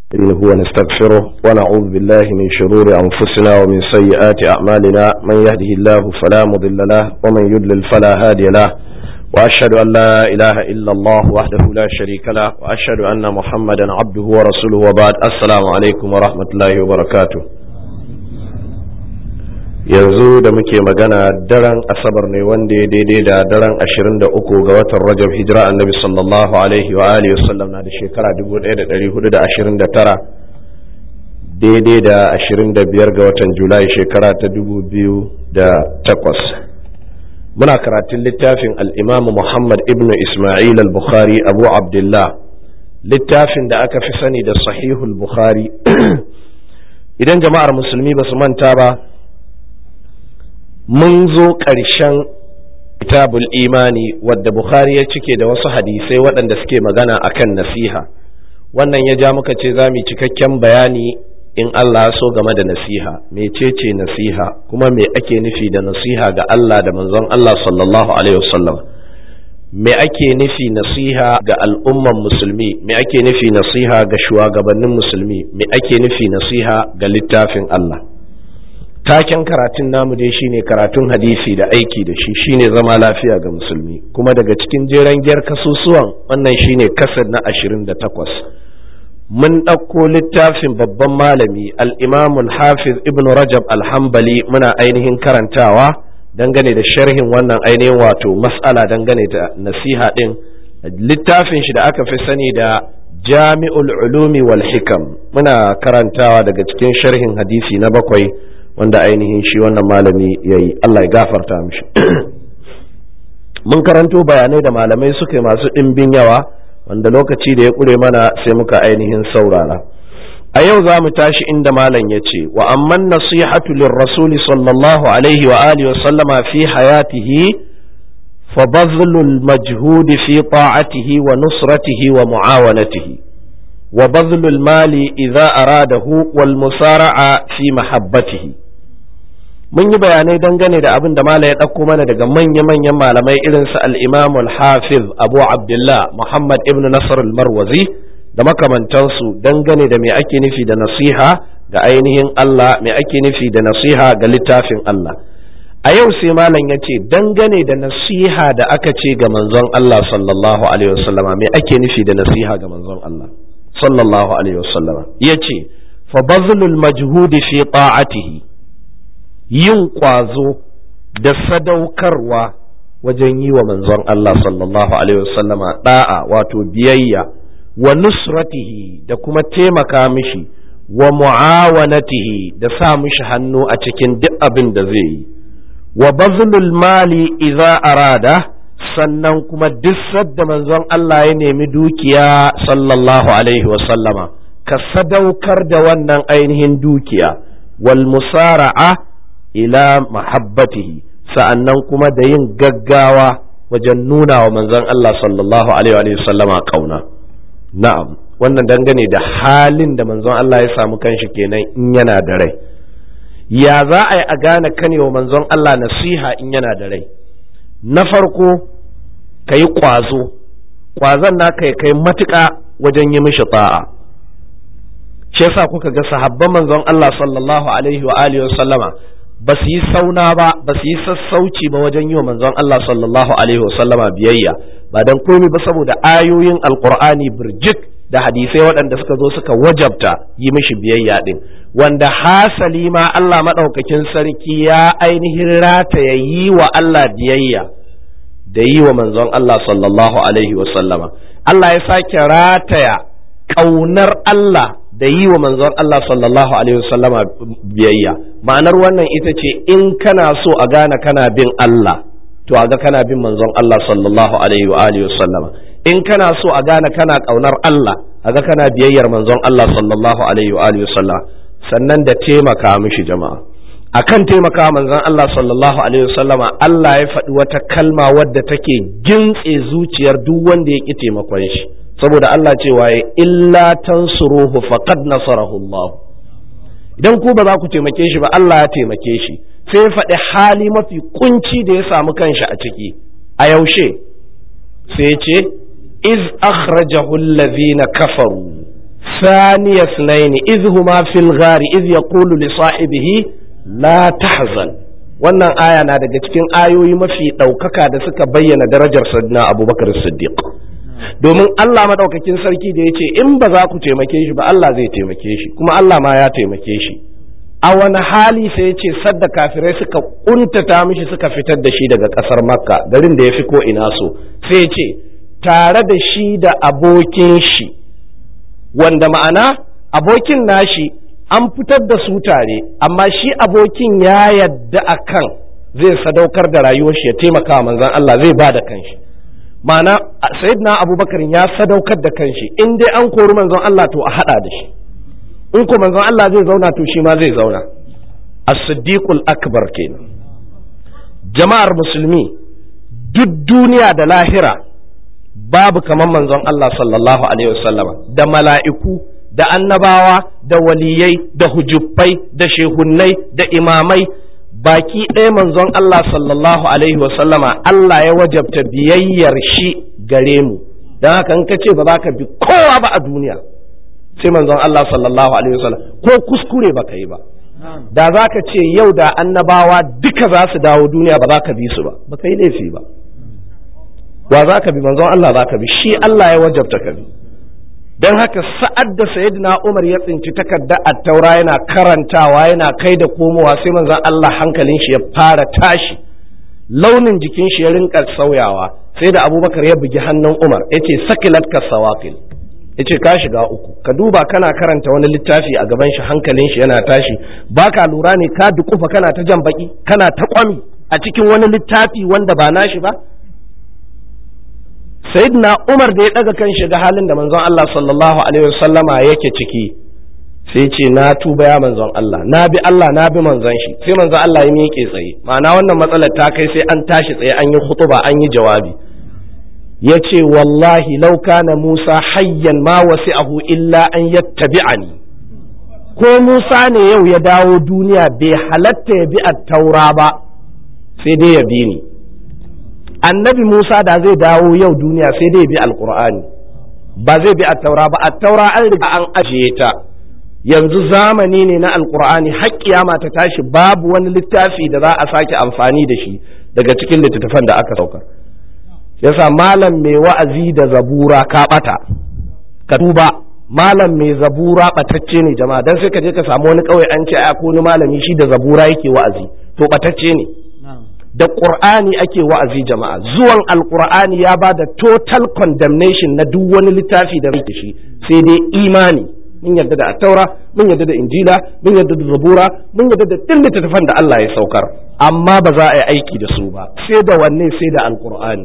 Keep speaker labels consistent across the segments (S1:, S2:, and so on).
S1: إنه ونستغفره ونعوذ بالله من شرور أنفسنا ومن سيئات أعمالنا من يهده الله فلا مضل له ومن يضلل فلا هادي له وأشهد أن لا إله إلا الله وحده لا شريك له وأشهد أن محمدا عبده ورسوله وبعد السلام عليكم ورحمة الله وبركاته yanzu da muke magana daren asabar ne wanda ya daidai da daren 23 ga watan rajab hijira annabi sallallahu alaihi wa alihi wasallam na da shekara 1429 daidai da 25 ga watan julai shekara ta 2008 muna karatun littafin al'imam muhammad ibn ismail al-bukhari abu abdullah littafin da aka fi sani da sahihul bukhari idan jama'ar musulmi ba su manta ba mun zo ƙarshen kitabul imani wadda bukhari ya cike da wasu hadisai waɗanda suke magana akan nasiha wannan ya ja muka ce za mu cikakken bayani in Allah so game da nasiha mecece nasiha kuma me ake nufi da nasiha ga Allah da manzon Allah sallallahu alaihi wasallam me ake nufi nasiha ga al'umman musulmi me ake nufi nasiha ga shugabannin musulmi me ake nufi nasiha ga littafin Allah taken karatun namu dai shine karatun hadisi da aiki da shi shine zama lafiya ga musulmi kuma daga cikin jeren gyar kasusuwan wannan shine kasar na ashirin da takwas mun ɗauko littafin babban malami al-imamul hafiz ibn rajab alhambali muna ainihin karantawa dangane da sharhin wannan ainihin wato mas'ala dangane da nasiha ɗin littafin shi da aka fi sani da jami'ul ulumi wal hikam muna karantawa daga cikin sharhin hadisi na bakwai wanda ainihin shi wannan malami ya yi Allah ya gafarta mishi mun karanto bayanai da malamai suka yi masu ɗimbin yawa wanda lokaci da ya ƙure mana sai muka ainihin saurara a yau za mu tashi inda malam ya ce wa amman nasihatu lirrasuli sallallahu alaihi wa alihi wa sallama fi hayatihi fa bazlul majhudi fi ta'atihi wa nusratihi wa mu'awanatihi وبذل المال إذا أراده والمسارعة في محبته mun yi bayanai dangane da abin da mala ya ɗauko mana daga manya-manyan malamai irin su al-imam al-hafiz abu abdullah muhammad ibn nasr al-marwazi da makamantansu dangane da me ake nufi da nasiha ga ainihin Allah me ake nufi da nasiha ga littafin Allah a yau sai malam ya ce dangane da nasiha da aka ce ga manzon Allah sallallahu alaihi wasallama me ake nufi da nasiha ga manzon Allah sallallahu alaihi wasallama ya ce fa bazlul majhudi fi ta'atihi yin ƙwazo da sadaukarwa wajen yi wa manzon Allah sallallahu alaihi wasallama da'a wato biyayya wa nusratihi da kuma taimaka mishi wa mu'awanatihi da sa mishi hannu a cikin duk abin da zai yi wa bazlul mali idza arada sannan kuma duk sadda manzon Allah ya nemi dukiya sallallahu alaihi sallama ka sadaukar da wannan ainihin dukiya wal musara'a ila mahabbatihi sa'annan kuma da yin gaggawa wajen nuna wa manzon Allah sallallahu alaihi sallama kauna na'am wannan dangane da halin da manzon Allah ya samu kanshi kenan in yana da rai ya za a yi a gane kanewa manzon Allah nasiha in yana da rai na farko ka yi ƙwazo ƙwazon naka ya kai matuƙa wajen yi mishi ta'a shi yasa kuka ga sahabban manzon Allah sallallahu alaihi wa alihi sallama ba su yi sauna ba ba su yi sassauci ba wajen yi wa manzon Allah sallallahu alaihi wa sallama biyayya ba dan komai ba saboda ayoyin alqur'ani birjik da hadisai waɗanda suka zo suka wajabta yi mishi biyayya din wanda hasali ma Allah maɗaukakin sarki ya ainihin rataya yi wa Allah biyayya da yi wa manzon Allah sallallahu Alaihi sallama. Allah ya sake rataya ƙaunar Allah da yi wa manzon Allah sallallahu Alaihi sallama biyayya ma'anar wannan ita ce in kana so a gane kana bin Allah to a ga kana bin manzon Allah sallallahu Alaihi sallama in kana so a gane kana ƙaunar Allah a ga kana biyayyar manzon Allah sallallahu Alaihi sallama sannan da taimaka mishi jama'a akan taimaka manzon Allah sallallahu alaihi wasallama Allah ya faɗi wata kalma wadda take gintse zuciyar duk wanda ya ƙi taimakon shi saboda Allah cewa ya illa tansuruhu faqad nasarahu Allah idan ku ba za ku taimake shi ba Allah ya taimake shi sai ya faɗi hali mafi kunci da ya samu kanshi a ciki a yaushe sai ya ce iz akhrajahu allazina kafaru ثاني اثنين إذ هما في الغار إذ يقول لصاحبه لا تحزن wannan aya na daga cikin ayoyi mafi ɗaukaka da suka bayyana darajar sayyidina abubakar siddiq domin Allah madaukakin sarki da ya ce in ba za ku taimake shi ba Allah zai taimake shi kuma Allah ma ya taimake shi a wani hali sai ya ce sadda kafirai suka kuntata mishi suka fitar da shi daga ƙasar makka garin da ya fi ko ina so sai ya ce tare da shi da abokin shi wanda ma'ana abokin nashi an fitar da su tare amma shi abokin ya yadda a kan zai sadaukar da rayuwar shi ya taimaka wa manzan Allah zai ba da kanshi ma'ana sayyidina abubakar ya sadaukar da kanshi in dai an kori manzon Allah to a hada da shi in ko manzon Allah zai zauna to shi ma zai zauna as-siddiqul akbar kenan jama'ar musulmi duk duniya da lahira babu kamar manzon Allah sallallahu alaihi wasallama da mala'iku da annabawa da waliyai da hujubbai da shehunnai da imamai baki ɗaya manzon Allah sallallahu alaihi wasallama Allah ya wajabta biyayyar shi gare mu don haka in ka ce ba za ka bi kowa ba a duniya sai manzon Allah sallallahu alaihi wasallam ko kuskure ba ka yi ba da za ka ce yau da annabawa duka za su dawo duniya ba za ka bi su ba ba ka yi laifi ba wa za ka bi manzon Allah za ka bi shi Allah ya wajabta ka bi don haka sa'ad da sayyidina Umar ya tsinci takarda a taura yana karantawa yana kai da komowa sai manzon Allah hankalin shi ya fara tashi launin jikin shi ya rinka sauyawa sai da Abubakar ya bugi hannun Umar yace sakilat ka sawaqil yace ka shiga uku ka duba kana karanta wani littafi a gaban shi hankalin shi yana tashi baka lura ne ka dukufa kana ta jan baki kana ta kwami a cikin wani littafi wanda ba nashi ba sayyidina umar da ya daga kan shiga halin da manzon Allah sallallahu alaihi wasallama yake ciki sai ce na tuba ya manzon Allah na bi Allah na bi manzon shi sai manzon Allah ya miƙe tsaye ma'ana wannan matsalar ta kai sai an tashi tsaye an yi khutuba an yi jawabi ya ce wallahi law kana Musa hayyan ma wasi'ahu illa an yattabi'ani ko Musa ne yau ya dawo duniya bai halatta ya bi at-taura ba sai dai ya bi ni annabi Musa da zai dawo yau duniya sai dai bi alkur'ani ba zai bi attaura ba attaura an riga an ajiye ta yanzu zamani ne na alkur'ani har kiyama ta tashi babu wani littafi da za a sake amfani da shi daga cikin littattafan da aka saukar yasa malam mai wa'azi da zabura ka bata ka duba malam mai zabura batacce ne jama'a dan sai ka je ka samu wani kauye an ce a wani malami shi da zabura yake wa'azi to batacce ne da ƙur'ani ake wa'azi jama'a zuwan alƙur'ani ya ba da total condemnation na duk wani littafi da rike shi sai dai imani mun yarda da attaura mun yarda da injila mun yarda da zabura mun yarda da duk littattafan da Allah ya saukar amma ba za a yi aiki da su ba sai da wanne sai da alƙur'ani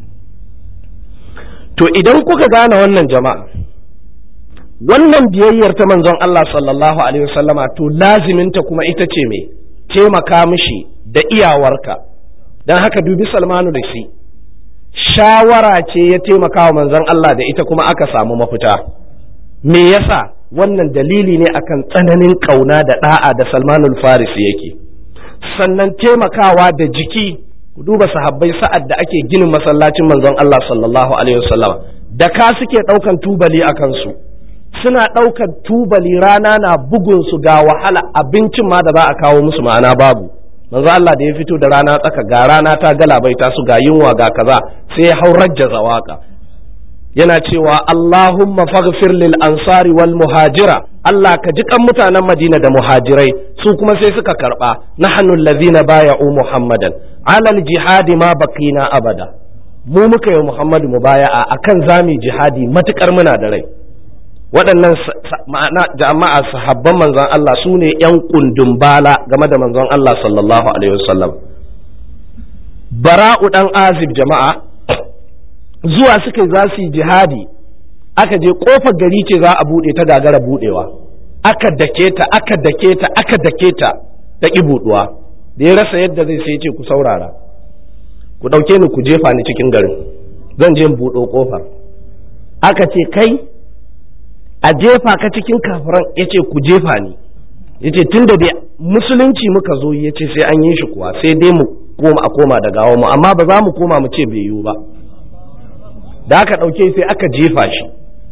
S1: to idan kuka gane wannan jama'a wannan biyayyar ta manzon Allah sallallahu alaihi wasallama to laziminta kuma ita ce me taimaka mishi da iyawarka don haka dubi salmanu da shi shawara ce ya taimaka wa manzon Allah da ita kuma aka samu mafita me yasa wannan dalili ne akan tsananin kauna da da'a da salmanul farisi yake sannan taimakawa da jiki ku duba sahabbai sa'ad da ake ginin masallacin manzon Allah sallallahu alaihi wasallam da ka suke daukan tubali a kansu suna daukan tubali rana na bugun su ga wahala abincin ma da za a kawo musu ma'ana babu manzo Allah da ya fito da rana tsaka ga rana ta galabaita su ga yunwa ga kaza sai ya haurajja zawaka yana cewa Allahumma faghfir lil ansari wal muhajira Allah ka ji kan mutanen Madina da muhajirai su kuma sai suka karba nahnu allazina baya'u Muhammadan alal jihadi ma baqina abada mu muka yi Muhammadu mubaya'a akan zami jihadi matukar muna da rai waɗannan ma'ana jama'a sahabban manzon Allah su ne ‘yan kundin bala game da manzon Allah sallallahu Alaihi wasallam bara'u ɗan azib jama'a zuwa suka za su yi jihadi aka je ƙofar gari ce za a buɗe ta gagara buɗewa aka dake ta aka dake ta aka dake ta ta ƙi buɗuwa da ya rasa yadda zai sai ce ku saurara ku ɗauke ni ku jefa ni cikin garin zan je buɗo ƙofar aka ce kai a jefa ka cikin kafiran ya ce ku jefa ni ya ce tun da dai musulunci muka zo ya ce sai an yi shi kuwa sai dai mu koma a koma da gawa mu amma ba za mu koma mu ce bai yiwu ba da aka ɗauke sai aka jefa shi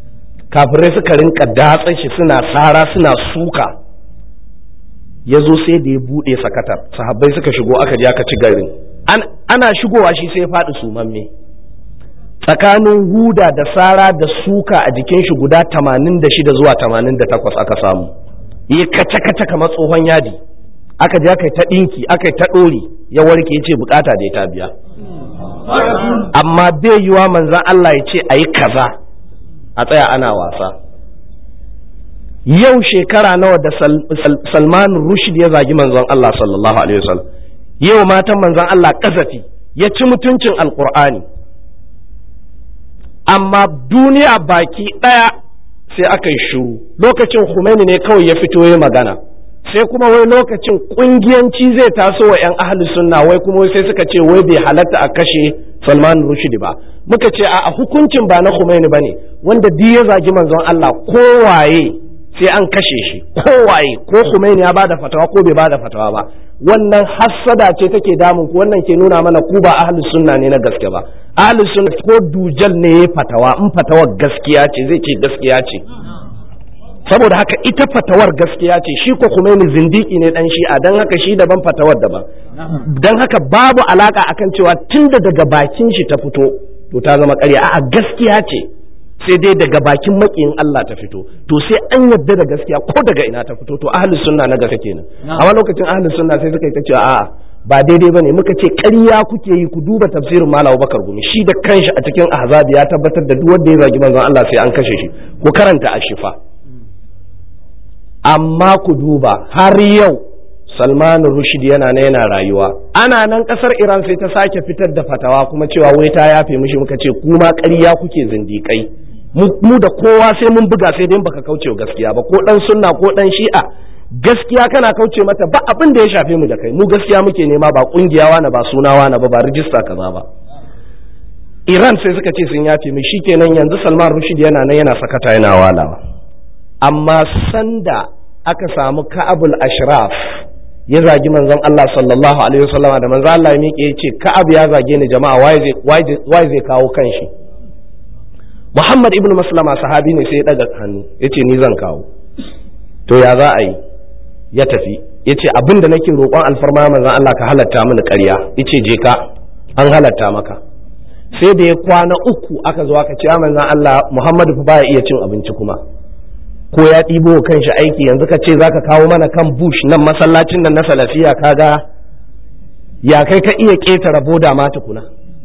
S1: kafirai suka rinka datsa shi suna sara suna suka ya zo sai da ya buɗe sakatar sahabbai suka shigo aka je aka ci garin ana shigowa shi sai ya faɗi sumamme tsakanin huda da sara da suka a jikin shi guda 86 zuwa 88 aka samu yi kace-kace kamar tsohon yadi aka je aka yi ta ɗinki aka yi ta ɗori ya warke ya ce bukata da ya ta biya amma bai yiwa manzan Allah ya ce a yi kaza a tsaya ana wasa yau shekara nawa da salman rushd ya zagi manzon Allah sallallahu alaihi wasallam yau matan manzon Allah kazafi ya ci mutuncin alkur'ani amma duniya baki ɗaya sai aka yi shuru lokacin Khomeini ne kawai ya fito ya magana sai kuma wai lokacin kungiyanci zai taso wa 'yan ahli sunna wai kuma sai suka ce wai bai halatta a kashe Salman Rushdie ba muka ce a hukuncin ba na Khomeini bane wanda duk ya zagi manzon Allah kowaye sai an kashe shi kowaye ko Khomeini ya bada fatawa ko bai bada fatawa ba wannan hassada ce take damun ku wannan ke nuna mana ku ba ahli sunna ne na gaske ba ahli sunna ko dujal ne ya fatawa in fatawar gaskiya ce zai ce gaskiya ce saboda haka ita fatawar gaskiya ce shi ko Khomeini zindiki ne dan shi'a dan haka shi daban fatawar daban dan haka babu alaka akan cewa tunda daga bakin shi ta fito to ta zama ƙarya a'a gaskiya ce sai dai daga bakin makiyin Allah ta fito to sai an yadda da gaskiya ko daga ina ta fito to ahlus sunna na gaske kenan amma lokacin ahlus sunna sai suka yi ta cewa a'a ba daidai bane muka ce ƙarya kuke yi ku duba tafsirin Malam Bakar Gumi shi da kanshi a cikin Ahzab ya tabbatar da duk wanda ya zagi manzon Allah sai an kashe shi ku karanta ashifa amma ku duba har yau Salman Rushd yana na yana rayuwa ana nan kasar Iran sai ta sake fitar da fatawa kuma cewa wai ta yafe mishi muka ce kuma ƙarya kuke zindiƙai mu da kowa sai mun buga sai dai baka kauce gaskiya ba ko dan sunna ko dan shi'a gaskiya kana kauce mata ba abin da ya shafe mu da kai mu gaskiya muke nema ba kungiya wani ba suna wani ba ba rijista kaza ba Iran sai suka ce sun yafe mu shikenan yanzu Salman Rushd yana nan yana sakata yana walawa amma sanda aka samu Ka'abul Ashraf ya zagi manzon Allah sallallahu alaihi wasallam da manzon Allah ya miƙe ya ce Ka'ab ya zage ni jama'a waye zai kawo kanshi Muhammad ibn Maslama sahabi ne sai ya daga hannu ya ce ni zan kawo to ya za a yi ya tafi ya ce abin da nake roƙon alfarma manzon Allah ka halatta mini ƙarya ya ce je ka an halatta maka sai da ya kwana uku aka zo aka ce manzon Allah Muhammadu fa baya iya cin abinci kuma ko ya ɗibo kanshi aiki yanzu ka ce zaka kawo mana kan bush nan masallacin nan na salafiya kaga ya kai ka iya ƙetare boda ma tukuna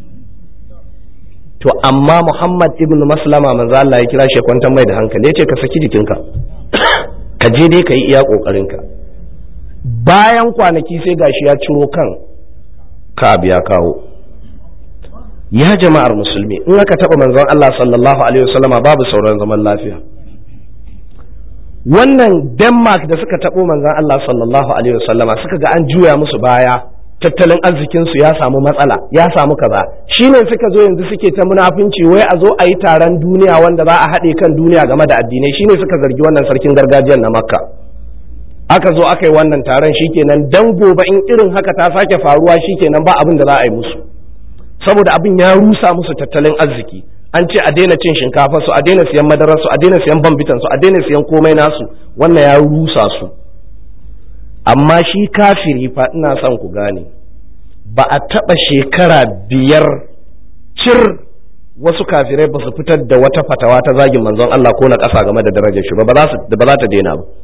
S1: to amma Muhammad ibn Maslama manzo Allah ya kira shi kwantar mai da hankali ya ce ka saki jikinka ka je dai ka yi iya ƙoƙarinka bayan kwanaki sai gashi ya ciro kan ka ya kawo ya jama'ar musulmi in aka taɓa manzon Allah sallallahu alaihi wasallama babu sauran zaman lafiya wannan denmark da suka taɓo manzan Allah sallallahu alaihi wasallama suka ga an juya musu baya tattalin arzikinsu ya samu matsala ya samu kaza shine suka zo yanzu suke ta munafunci wai a zo a yi taron duniya wanda za a haɗe kan duniya game da addinai shine suka zargi wannan sarkin gargajiyar na makka aka zo aka yi wannan taron shikenan dan gobe in irin haka ta sake faruwa shikenan ba abin da za a yi musu saboda abin ya rusa musu tattalin arziki an ce a daina cin shinkafa su a daina siyan madarar su a daina siyan bambitan su a daina siyan komai nasu wannan ya rusa su amma shi kafiri fa ina son ku gane ba a taɓa shekara biyar cir wasu kafirai ba su fitar da wata fatawa ta zagin manzon Allah ko na ƙasa game da darajar shi ba ba za ta daina ba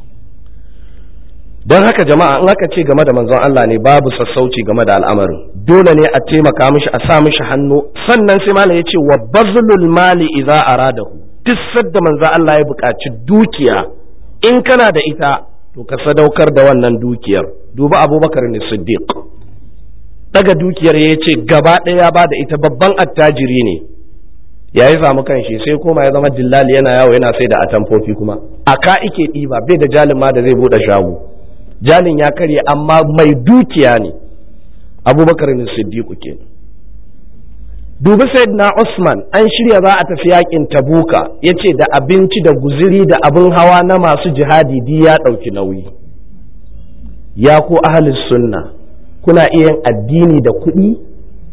S1: don haka jama'a in aka ce game da manzon Allah ne babu sassauci game da al'amarin dole ne a taimaka mishi a sa mishi hannu sannan sai malam ya ce wa bazlul mali idza aradahu duk sadda manzon Allah ya buƙaci dukiya in kana da ita to ka sadaukar da wannan dukiyar duba abubakar ne siddiq daga dukiyar ya ce gaba ɗaya ya bada ita babban attajiri ne ya yi samu kanshi sai koma ya zama dillali yana yawo yana sai da atamfofi kuma aka ike ɗiba bai da jalin ma da zai buɗe shago jalin ya karye amma mai dukiya ne abubakar ne siddiqu ke dubi na usman an shirya za a tafi yakin tabuka ya ce da abinci da guziri da abin hawa na masu jihadi di ya ɗauki nauyi ya ko ahalin sunna kuna iya yin addini da kuɗi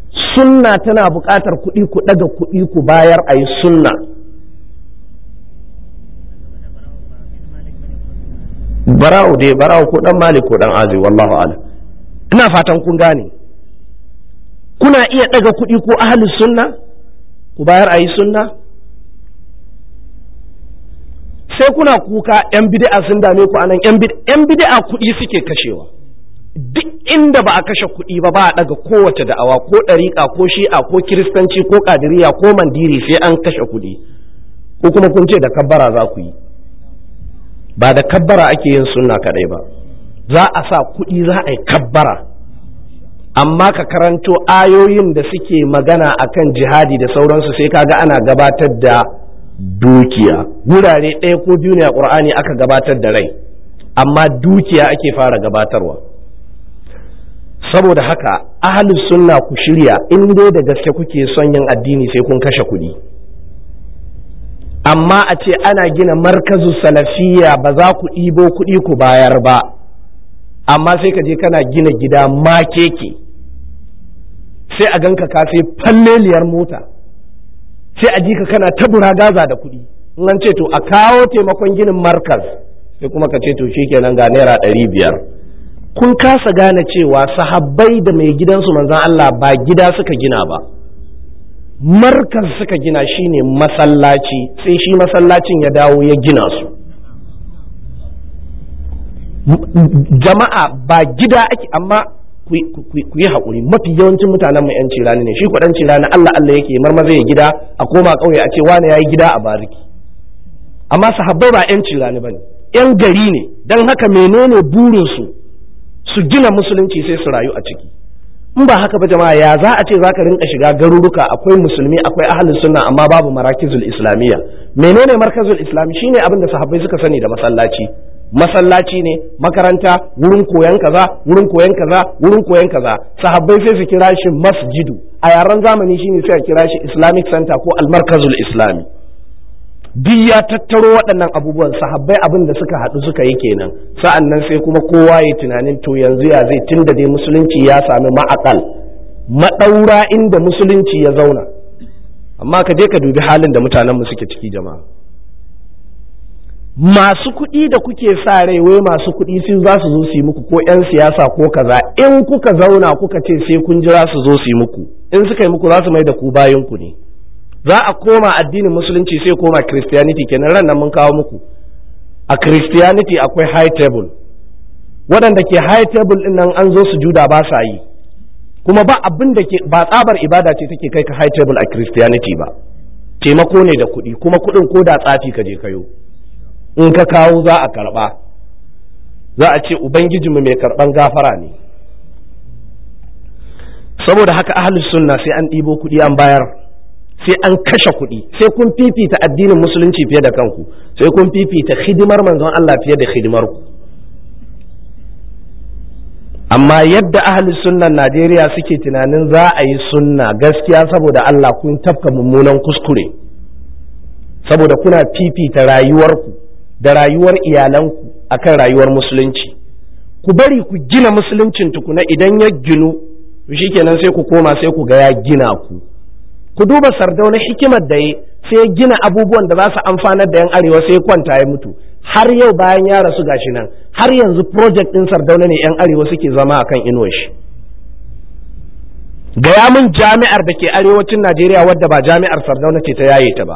S1: sunna tana buƙatar kuɗi ku ɗaga kuɗi ku bayar a yi sunna bara'u dai bara'u ko dan malik ko dan azi wallahu a'lam ina fatan kun gane kuna iya daga kuɗi ko ahli sunna ku bayar a yi sunna sai kuna kuka yan bid'a sun dame ku anan yan bid'a kuɗi suke kashewa duk inda ba a kashe kuɗi ba ba a daga kowace da'awa ko ɗariƙa ko shi'a ko kiristanci ko ƙadiriya ko mandiri sai an kashe kuɗi ko kuma kun ce da kabbara za ku yi ba da kabbara ake yin sunna kaɗai ba za a sa kuɗi za a yi kabbara amma ka karanto ayoyin da suke magana akan jihadi da sauransu sai kaga ana gabatar da dukiya wurare ɗaya ko biyu ne a ƙur'ani aka gabatar da rai amma dukiya ake fara gabatarwa saboda haka ahalus sunna ku shirya in dai da gaske kuke son yin addini sai kun kashe kuɗi amma a ce ana gina markazu salafiya ba za ku ɗibo kuɗi ku bayar ba amma sai ka je kana gina gida makeke sai a ganka ka sai falleliyar mota sai a ji ka kana tabura gaza da kuɗi in an ce to a kawo taimakon ginin markaz sai kuma ka ce to shikenan ga naira ɗari biyar kun kasa gane cewa sahabbai da mai gidansu manzan Allah ba gida suka gina ba markaz suka gina shine masallaci sai shi masallacin ya dawo ya gina su jama'a ba gida ake amma ku yi haƙuri mafi yawancin mutanen mai yanci rani ne shi kuɗanci rani Allah Allah yake marmaza ya gida a koma ƙauye a ce wani ya yi gida a bariki amma sahabbai ba yanci rani ba ne yan gari ne don haka menene burinsu su gina musulunci sai su rayu a ciki in ba haka ba jama'a ya za a ce za ka rinka shiga garuruka akwai musulmi akwai ahalin sunna amma babu marakizul islamiyya menene markazul islami shine abin da sahabbai suka sani da masallaci masallaci ne makaranta wurin koyan kaza wurin koyan kaza wurin koyan kaza sahabbai sai su kira shi masjidu a yaren zamani shine sai a kira shi islamic center ko almarkazul islami duk ya tattaro waɗannan abubuwan sahabbai abin da suka haɗu suka yi kenan sa'an nan sai kuma kowa ya tunanin to yanzu ya zai tun da dai musulunci ya sami ma'akal maɗaura inda musulunci ya zauna amma ka je ka dubi halin da mutanenmu suke ciki jama'a masu kuɗi da kuke sa rai wai masu kuɗi sun za su zo su yi muku ko 'yan siyasa ko kaza in kuka zauna kuka ce sai kun jira su zo su yi muku in suka yi muku za su mai da ku bayan ku ne za a koma addinin musulunci sai koma christianity kenan ran nan mun kawo muku a christianity akwai high table waɗanda ke high table ɗin nan an zo su juda ba sa yi kuma ba abin da ke ba tsabar ibada ce take kai ka high table a christianity ba taimako ne da kuɗi kuma kuɗin ko da tsafi ka je kayo in ka kawo za a karɓa za a ce ubangijinmu mai karɓan gafara ne saboda haka ahlus sunna sai an ɗibo kuɗi an bayar sai an kashe kuɗi sai kun fifita addinin musulunci fiye da kanku sai kun fifita hidimar manzon Allah fiye da hidimar ku amma yadda ahli sunnan Najeriya suke tunanin za a yi sunna gaskiya saboda Allah kun tafka mummunan kuskure saboda kuna fifita rayuwarku da rayuwar iyalanku akan rayuwar musulunci ku bari ku gina musuluncin tukuna idan ya ginu shikenan sai ku koma sai ku ga ya gina ku ku duba sardauna hikimar da ya sai ya gina abubuwan da za su amfanar da yan arewa sai kwanta ya mutu har yau bayan ya rasu gashi nan har yanzu project din sardauna ne yan arewa suke zama akan inuwar shi gaya min jami'ar da ke arewacin najeriya wadda ba jami'ar sardauna ce ta yaye ta ba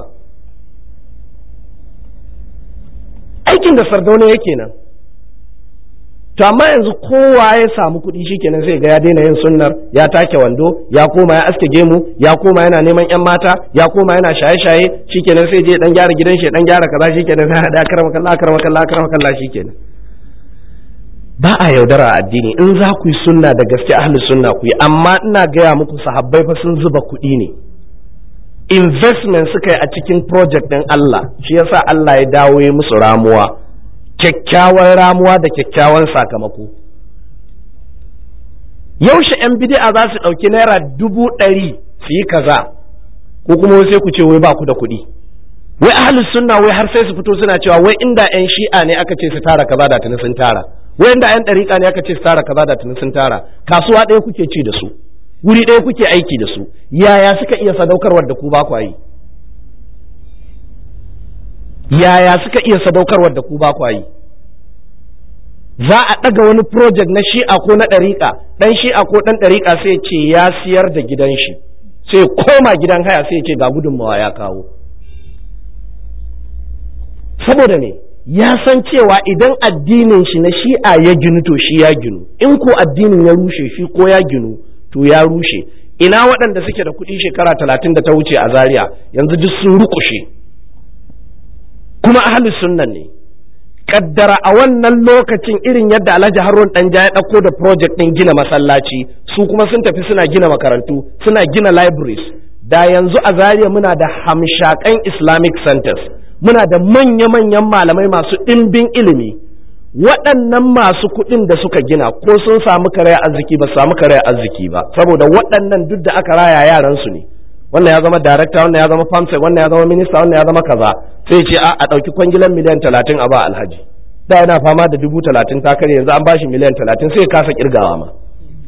S1: aikin da sardauna yake nan to amma yanzu kowa ya samu kuɗi shikenan sai ga ya daina yin sunnar ya take wando ya koma ya aske gemu ya koma yana neman yan mata ya koma yana shaye-shaye shikenan sai je dan gyara gidan shi dan gyara kaza shikenan sai hada karama kallah karama kallah karama kallah shikenan ba a yaudara a addini in za ku yi sunna da gaske ahli sunna ku yi amma ina gaya muku sahabbai fa sun zuba kuɗi ne investment suka yi a cikin project ɗin Allah shi yasa Allah ya dawo ya musu ramuwa kyakkyawan ramuwa da kyakkyawan sakamako yaushe 'yan bid'a za su ɗauki naira dubu ɗari su yi kaza ko kuma sai ku ce wai ba ku da kuɗi wai ahlus sunna wai har sai su fito suna cewa wai inda 'yan shi'a ne aka ce su tara kaza da tuni sun tara wai inda 'yan ɗariƙa ne aka ce su tara kaza da tuni sun tara kasuwa ɗaya kuke ci da su wuri ɗaya kuke aiki da su yaya suka iya sadaukarwar da ku ba ku yi yaya suka iya sadaukarwar da ku ba ku yi za a ɗaga wani project na shi'a ko na ɗariƙa ɗan shi'a ko ɗan ɗariƙa sai ce ya siyar da gidan shi sai koma gidan haya sai ce ga gudunmawa ya kawo saboda ne ya san cewa idan addinin shi na shi'a ya ginu to shi ya ginu in ko addinin ya rushe shi ko ya ginu to ya rushe ina waɗanda suke da kuɗi shekara talatin da ta wuce a zaria yanzu duk sun rukushe kuma ahalus sunnan ne kaddara a wannan lokacin irin yadda alhaji harun ɗanja ya ɗauko da project ɗin gina masallaci su kuma sun tafi suna gina makarantu suna gina libraries da yanzu a zaria muna da hamshakan islamic centers muna da manya-manyan malamai masu ɗimbin ilimi waɗannan masu kuɗin da suka gina ko sun samu karaya arziki ba samu karaya arziki ba saboda waɗannan duk da aka raya yaran su ne wannan ya zama director wannan ya zama famsec wannan ya zama minista wannan ya zama kaza sai ce a a ɗauki kwangilan miliyan talatin a ba alhaji da yana fama da dubu talatin ta kare yanzu an bashi miliyan talatin sai kasa kirgawa ma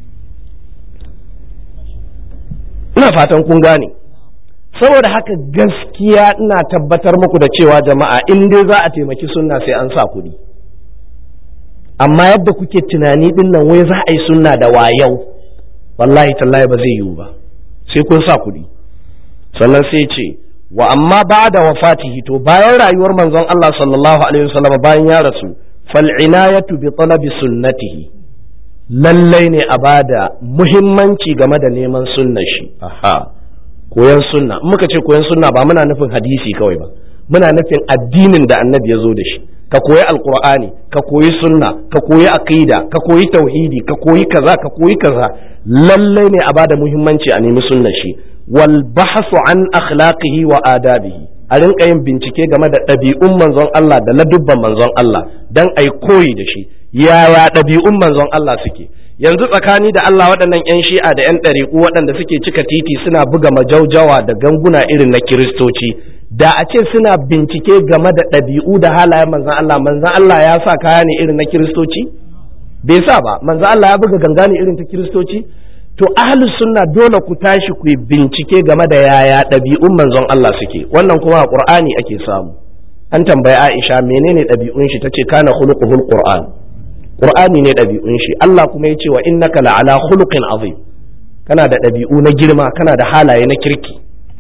S1: ina fatan kun gane saboda haka gaskiya ina tabbatar muku da cewa jama'a in dai za a taimaki sunna sai an sa kuɗi amma yadda kuke tunani din nan wai za a yi sunna da wayau wallahi tallahi ba zai yiwu ba sai kun sa kuɗi sannan sai ce wa amma ba da wafatihi to bayan rayuwar manzon Allah sallallahu alaihi wasallam bayan ya rasu fal inayatu bi talabi sunnatihi lallai ne a bada muhimmanci game da neman sunnar shi aha koyan sunna in muka ce koyan sunna ba muna nufin hadisi kawai ba muna nufin addinin da annabi ya zo da shi ka koyi alkur'ani ka koyi sunna ka koyi aqida ka koyi tauhidi ka koyi kaza ka koyi kaza lallai ne a bada muhimmanci a nemi sunnar shi wal bahsu an akhlaqihi wa adabihi a rinka yin bincike game da ɗabi'un manzon Allah da ladubban manzon Allah dan ai koyi da shi yaya ɗabi'un manzon Allah suke yanzu tsakani da Allah waɗannan 'yan shi'a da 'yan ɗariƙu waɗanda suke cika titi suna buga majaujawa da ganguna irin na kiristoci da a ce suna bincike game da ɗabi'u da halayen manzan Allah manzan Allah ya sa kaya ne irin na kiristoci bai sa ba manzan Allah ya buga ganga ne irin ta kiristoci to ahlus sunna dole ku tashi ku bincike game da yaya ɗabi'un manzon Allah suke wannan kuma a Qur'ani ake samu an tambayi Aisha menene ɗabi'un shi tace kana khuluquhul Qur'an Qur'ani ne ɗabi'un shi Allah kuma ya ce wa innaka la'ala khuluqin azim kana da ɗabi'u na girma kana da halaye na kirki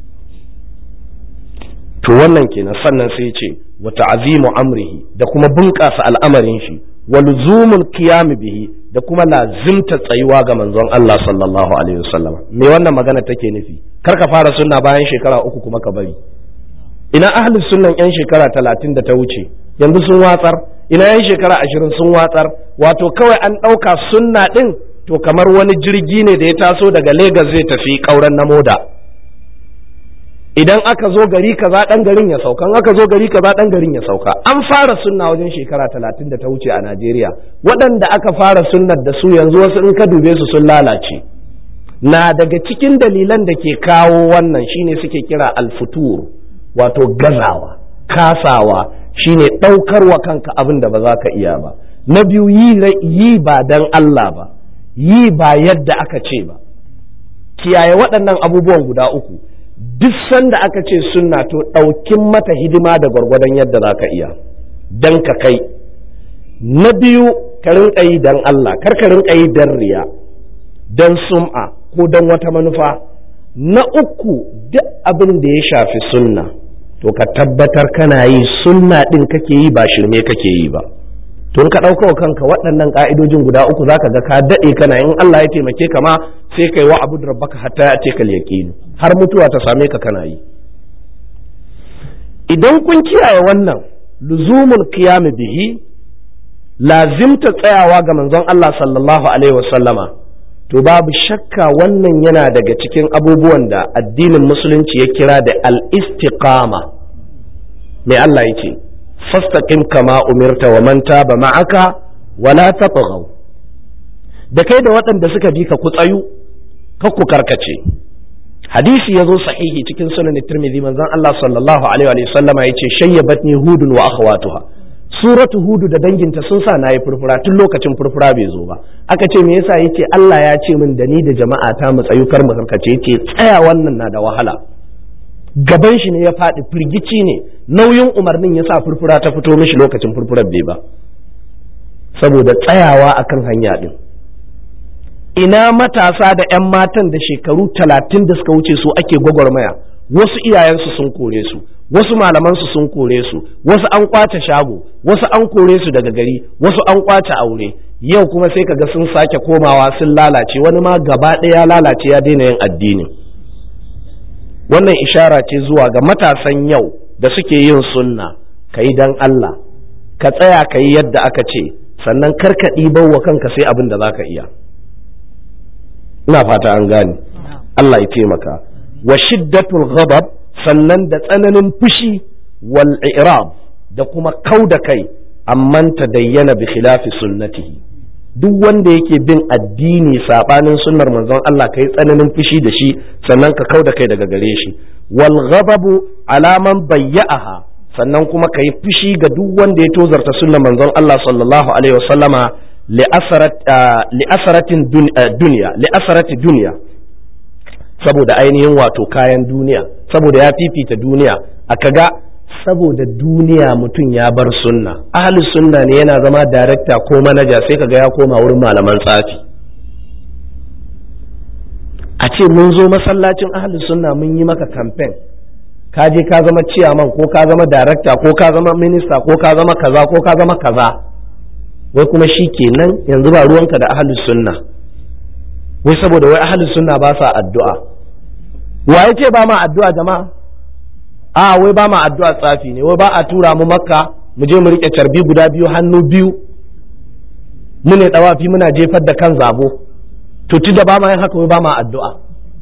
S1: to wannan kenan sannan sai ce wa ta'zimu amrihi da kuma bunƙasa al'amarin shi wa luzumul qiyam bihi da kuma lazimta tsayuwa ga manzon Allah sallallahu alaihi wasallam me wannan magana take nufi kar ka fara sunna bayan shekara uku kuma ka bari ina ahlus sunnan yan shekara talatin da ta wuce yanzu sun watsar ina yan shekara ashirin sun watsar wato kawai an ɗauka sunna ɗin to kamar wani jirgi ne da ya taso daga Legas zai tafi ƙauren na moda idan aka zo gari kaza ɗan garin ya sauka in aka zo gari kaza ɗan garin ya sauka an fara sunna wajen shekara talatin da ta wuce a Najeriya waɗanda aka fara sunnar da su yanzu wasu in ka dube su sun lalace na daga cikin dalilan da ke kawo wannan shine suke kira alfutur wato gazawa kasawa shine ɗaukar wa kanka abin da ba za ka iya ba na biyu yi ba dan Allah ba yi ba yadda aka ce ba kiyaye waɗannan abubuwan guda uku duk sanda aka ce sunna to ɗaukin mata hidima da gwargwadon yadda za ka iya dan ka kai na biyu ka rinka yi dan Allah kar ka rinka yi dan riya dan sum'a ko dan wata manufa na uku duk abin da ya shafi sunna to ka tabbatar kana yi sunna ɗin kake yi ba shirme kake yi ba tun ka ɗauka wa kanka waɗannan ƙa'idojin guda uku zaka ga ka daɗe kana in Allah ya taimake ka ma sai kai wa abu rabbaka hatta ya ce kal yaqinu har mutuwa ta same ka kana yi idan kun kiyaye wannan luzumul qiyam bihi lazimta tsayawa ga manzon Allah sallallahu alaihi wasallama to babu shakka wannan yana daga cikin abubuwan da addinin musulunci ya kira da al-istiqama mai Allah ya ce fastaqim kama umirta wa man taba ma'aka wala tatghaw da kai da waɗanda suka bi ka ku tsayu ka ku karkace hadisi ya zo sahihi cikin sunan tirmidhi manzon Allah sallallahu alaihi wa sallama yace shayyabatni hudun wa akhawatuha suratu hudu da danginta sun sa nayi furfura tun lokacin furfura bai zo ba aka ce me yasa yace Allah ya ce min da ni da jama'a ta mu tsayu kar mu karkace yace tsaya wannan na da wahala gaban shi ne ya faɗi firgici ne nauyin umarnin ya sa furfura ta fito mishi lokacin furfurar bai ba saboda tsayawa akan hanya din ina matasa da 'yan matan da shekaru talatin da suka wuce su ake gwagwarmaya wasu iyayensu sun kore su wasu malamansu sun kore su wasu an kwace shago wasu an kore su daga gari wasu an kwace aure yau kuma sai kaga sun sake komawa sun lalace wani ma gaba ɗaya lalace ya daina yin addini wannan ishara ce zuwa ga matasan yau da suke yin sunna ka yi don Allah ka tsaya ka yi yadda aka ce sannan kar ka ɗibar wa kanka sai abin da za ka iya ina fata an gane Allah ya taimaka wa shiddatul ghadab sannan da tsananin fushi wal i'rab da kuma kau da kai amman dayyana bi khilafi sunnatihi duk wanda yake bin addini sabanin sunnar manzon Allah kai tsananin fushi da shi sannan ka kau da kai daga gare shi wal ghadabu alaman bayya'aha sannan kuma ka yi fushi ga duk wanda ya tozarta sunnar manzon Allah sallallahu alaihi wasallama li'asaratin duniya li'asarati duniya saboda ainihin wato kayan duniya saboda ya fifita duniya a kaga saboda duniya mutum ya bar sunna ahli sunna ne yana zama darekta ko manaja sai kaga ya koma wurin malaman tsafi a ce mun zo masallacin ahli sunna mun yi maka kamfen ka je ka zama ciyaman ko ka zama darekta ko ka zama minista ko ka zama kaza ko ka zama kaza wai kuma shi kenan yanzu ba ruwanka da ahlus sunna wai saboda wai ahlus sunna ba sa addu'a wa ce ba ma addu'a jama'a a wai ba ma addu'a tsafi ne wai ba a tura mu makka mu je mu rike carbi guda biyu hannu biyu mu ne dawafi muna jefar da kan zabo to da ba ma yin haka wai ba ma addu'a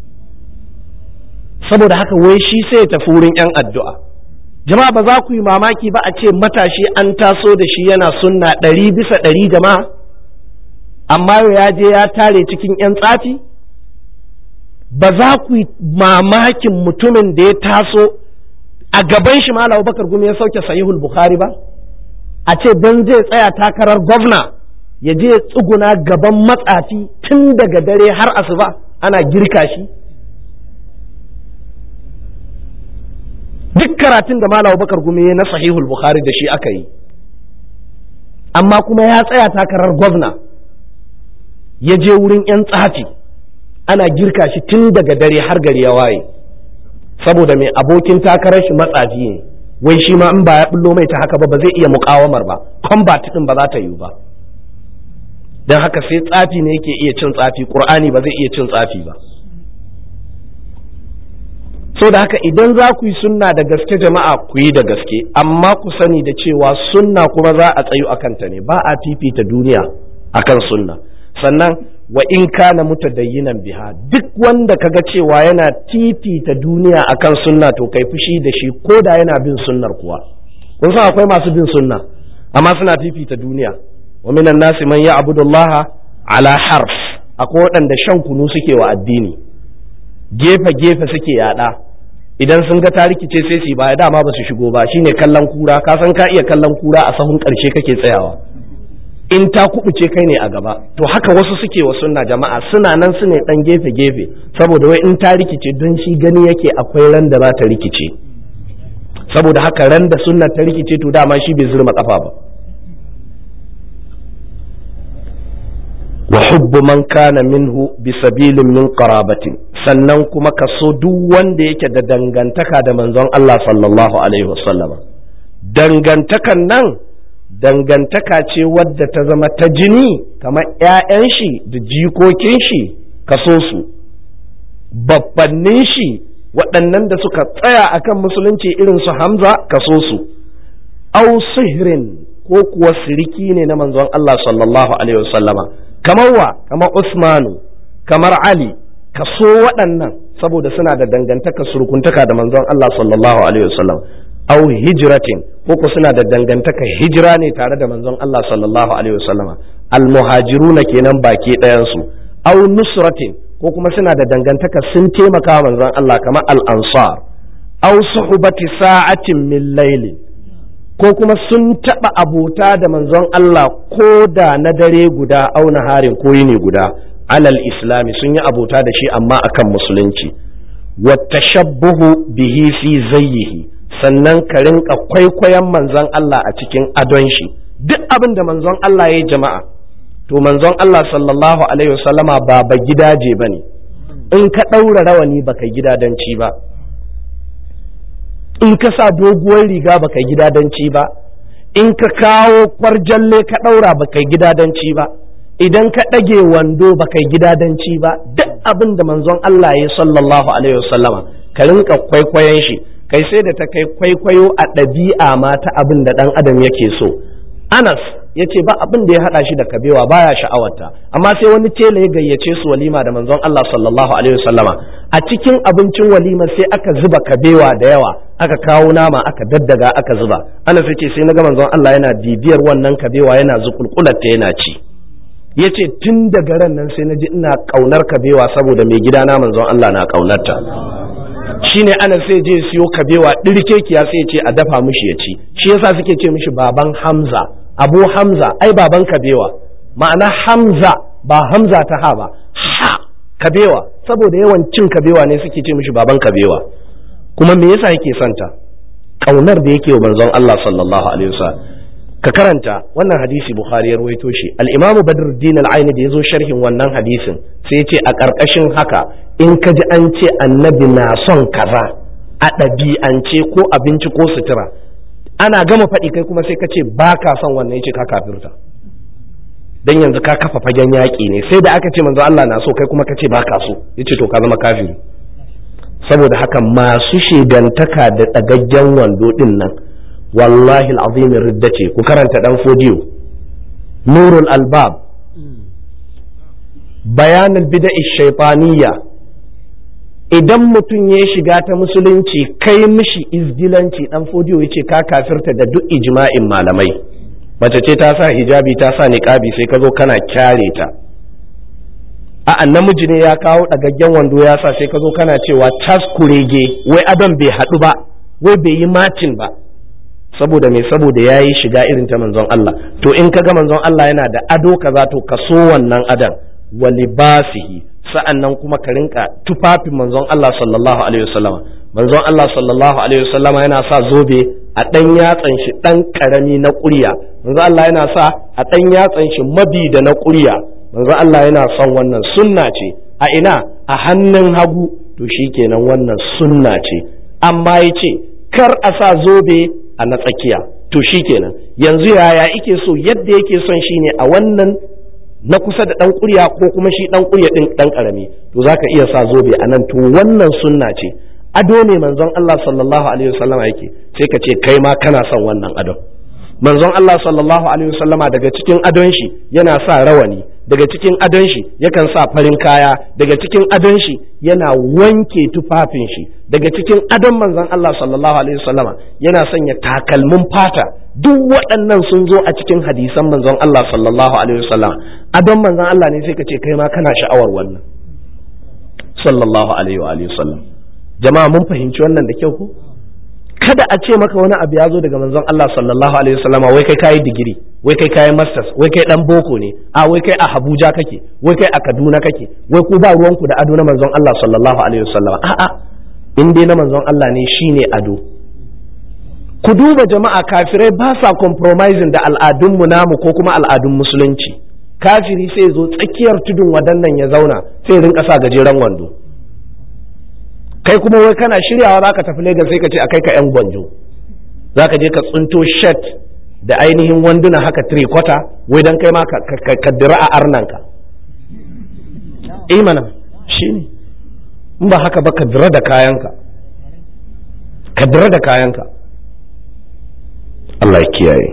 S1: saboda haka wai shi sai ya tafi wurin yan addu'a jama'a ba za ku yi mamaki ba a ce matashi an taso da shi yana sunna ɗari bisa ɗari jama'a amma yau ya je ya tare cikin 'yan tsafi ba za ku yi mamakin mutumin da ya taso a gaban shi malam bakar gumi ya sauke sahihul bukhari ba a ce don zai tsaya takarar gwamna ya je ya tsuguna gaban matsafi tun daga dare har asuba ana girka shi duk karatun da Malam Bakar Gumi na sahihul Bukhari da shi aka yi amma kuma ya tsaya takarar gwamna ya je wurin 'yan tsafi ana girka shi tun daga dare har gari ya waye saboda mai abokin takarar shi matsafi ne wai shi ma in ba ya bullo mai ta haka ba ba zai iya mukawamar ba combat din ba za ta yiwu ba don haka sai tsafi ne yake iya cin tsafi qur'ani ba zai iya cin tsafi ba so da haka idan za ku yi sunna da gaske jama'a ku yi da gaske amma ku sani da cewa sunna kuma za a tsayu akan ta ne ba a fifita duniya akan sunna sannan wa in kana mutadayyinan biha duk wanda kaga cewa yana fifita duniya akan sunna to kai fushi da shi ko da yana bin sunnar kuwa kun san akwai masu bin sunna amma suna fifita duniya wa minan nasi man ya'budu Allah ala harf akwai waɗanda shan kunu suke wa addini gefe gefe suke yada idan sun ga ta rikice sai su baya dama ba su shigo ba shine kallon kura ka san ka iya kallon kura a sahun karshe kake tsayawa in ta kubuce kai ne a gaba to haka wasu suke wa sunna jama'a suna nan su ne dan gefe gefe saboda wai in ta rikice don shi gani yake akwai ran da za ta rikice saboda haka ran da sunna ta rikice to dama shi bai zurma kafa ba wa hubbu man kana minhu bi sabilin min qarabatin sannan kuma ka so duk wanda yake da dangantaka da manzon Allah sallallahu alaihi wasallama dangantakan nan dangantaka ce wadda ta zama ta jini kamar ‘ya'yan shi da jikokin shi ka so su babbannin shi waɗannan da suka tsaya akan musulunci irin su hamza ka so su au sihrin ko kuwa siriki ne na manzon Allah sallallahu alaihi wasallama kamar wa kamar Usmanu kamar Ali ka so waɗannan saboda suna da dangantaka surukuntaka da manzon Allah sallallahu alaihi wasallam au hijratin ko ko suna da dangantaka hijira ne tare da manzon Allah sallallahu alaihi wasallama almuhajiruna kenan baki ɗayan su au nusratin ko kuma suna da dangantaka sun taimaka manzon Allah kamar al-ansar au suhbati sa'atin min laylin ko kuma sun taɓa abota da manzon Allah ko da na dare guda auna harin ko yini guda alal islami sun yi abota da shi amma akan musulunci wata shabbuhu bihi fi zayyihi sannan ka rinka kwaikwayon manzon Allah a cikin adon shi duk abin da manzon Allah ya jama'a to manzon Allah sallallahu alaihi wasallama ba ba gidaje bane in ka ɗaura rawani baka gidadanci ba in ka sa doguwar riga baka gidadanci ba in ka kawo kwarjalle ka ɗaura baka gidadanci ba idan ka ɗage wando baka gidadanci ba duk abin da manzon Allah ya sallallahu alaihi wasallama ka rinka kwaikwayon shi kai sai da ta kai kwaikwayo a ɗabi'a ma ta abin da ɗan adam yake so Anas ya ce ba abin da ya haɗa shi da kabewa baya sha'awarta amma sai wani tela ya gayyace su walima da manzon Allah sallallahu alaihi wasallama a cikin abincin walima sai aka zuba kabewa da yawa aka kawo nama aka daddaga aka zuba Anas ya ce sai na ga manzon Allah yana bibiyar wannan kabewa yana zukulkularta yana ci ya ce tun daga ran nan sai na ji ina ƙaunar kabewa saboda mai gidana manzon Allah na ƙaunarta shine ana sai je siyo kabewa ɗirkekiya sai ce a dafa mishi ya ci shi yasa suke ce mishi baban hamza abu hamza ai baban kabewa ma'ana hamza ba hamza ta ha ba ha kabewa saboda yawan cin kabewa ne suke ce mishi baban kabewa kuma me yasa yake santa ƙaunar da yake wa manzon Allah sallallahu alaihi wasallam ka karanta wannan hadisi bukhari ya rawaito shi al-imamu badruddin al-aini da yazo sharhin wannan hadisin sai ya ce a ƙarƙashin haka in ka ji an ce annabi na son kaza a ɗabi'ance ko abinci ko sutura ana gama faɗi kai kuma sai ka ce ba ka son wannan yace ka kafirta dan yanzu ka kafa fagen yaƙi ne sai da aka ce manzo Allah na so kai kuma ka ce ba ka so yace to ka zama kafiri saboda haka masu shegantaka da ɗagaggen wando ɗin nan wallahi al'azim ridda ce ku karanta dan fodiyo nurul albab bayanin bida'i shaitaniyya idan mutum ya shiga ta musulunci kai mishi izgilanci dan fodiyo yace ka kafirta da duk ijma'in malamai mace ce ta sa hijabi ta sa niqabi sai ka zo kana kyare ta a'a namiji ne ya kawo ɗagaggen wando ya sa sai ka zo kana cewa tas kurege wai adon bai haɗu ba wai bai yi macin ba saboda me saboda ya yi shiga irin ta manzon Allah to in ka ga manzon Allah yana da ado kaza to ka so wannan adan wa libasihi sa'annan kuma ka rinka tufafin manzon Allah sallallahu alaihi wasallam manzon Allah sallallahu alaihi wasallam yana sa zobe a dan yatsan shi dan karami na ƙurya manzon Allah yana sa a dan yatsan shi mabi da na ƙurya manzon Allah yana son wannan sunna ce a ina a hannun hagu to shikenan wannan sunna ce amma yace kar a sa zobe a na tsakiya to shi kenan yanzu yaya ike so yadda yake son shi ne a wannan na kusa da ɗan ƙurya ko kuma shi ɗan ƙurya ɗin ɗan ƙarami to za ka iya sa zobe a nan to wannan sunna ce ado ne manzon Allah sallallahu alaihi wasallama yake sai ka ce kai ma kana son wannan adon manzon Allah sallallahu alaihi wasallama daga cikin adon shi yana sa rawani daga cikin adon shi yakan sa farin kaya daga cikin adon shi yana wanke tufafin shi daga cikin adon manzon Allah sallallahu alaihi wasallama yana sanya takalmin fata duk waɗannan sun zo a cikin hadisan manzon Allah sallallahu alaihi wasallama adon manzon Allah ne sai ka ce kai ma kana sha'awar wannan sallallahu alaihi wa alihi wasallam jama'a mun fahimci wannan da kyau ko kada a ce maka wani abu ya zo daga manzon Allah sallallahu alaihi wasallam wai kai kayi digiri wai kai kayi masters wai kai dan boko ne a wai kai a Abuja kake wai kai a Kaduna kake wai ku ba ruwanku da ado na manzon Allah sallallahu alaihi wasallam a'a in dai na manzon Allah ne shine ado ku duba jama'a kafirai ba sa compromising da al'adunmu namu ko kuma al'adun musulunci kafiri sai zo tsakiyar tudun wadannan ya zauna sai rinka sa gajeren wando kai kuma wai kana shiryawa za ka tafi Legas sai ka ce a kai ka 'yan gwanjo za ka je ka tsunto shet da ainihin wanduna haka kwata wai don kai ma ka dira a arnanka mana shi ne in ba haka ba ka dira da kayanka ka dira da kayanka Allah ya kiyaye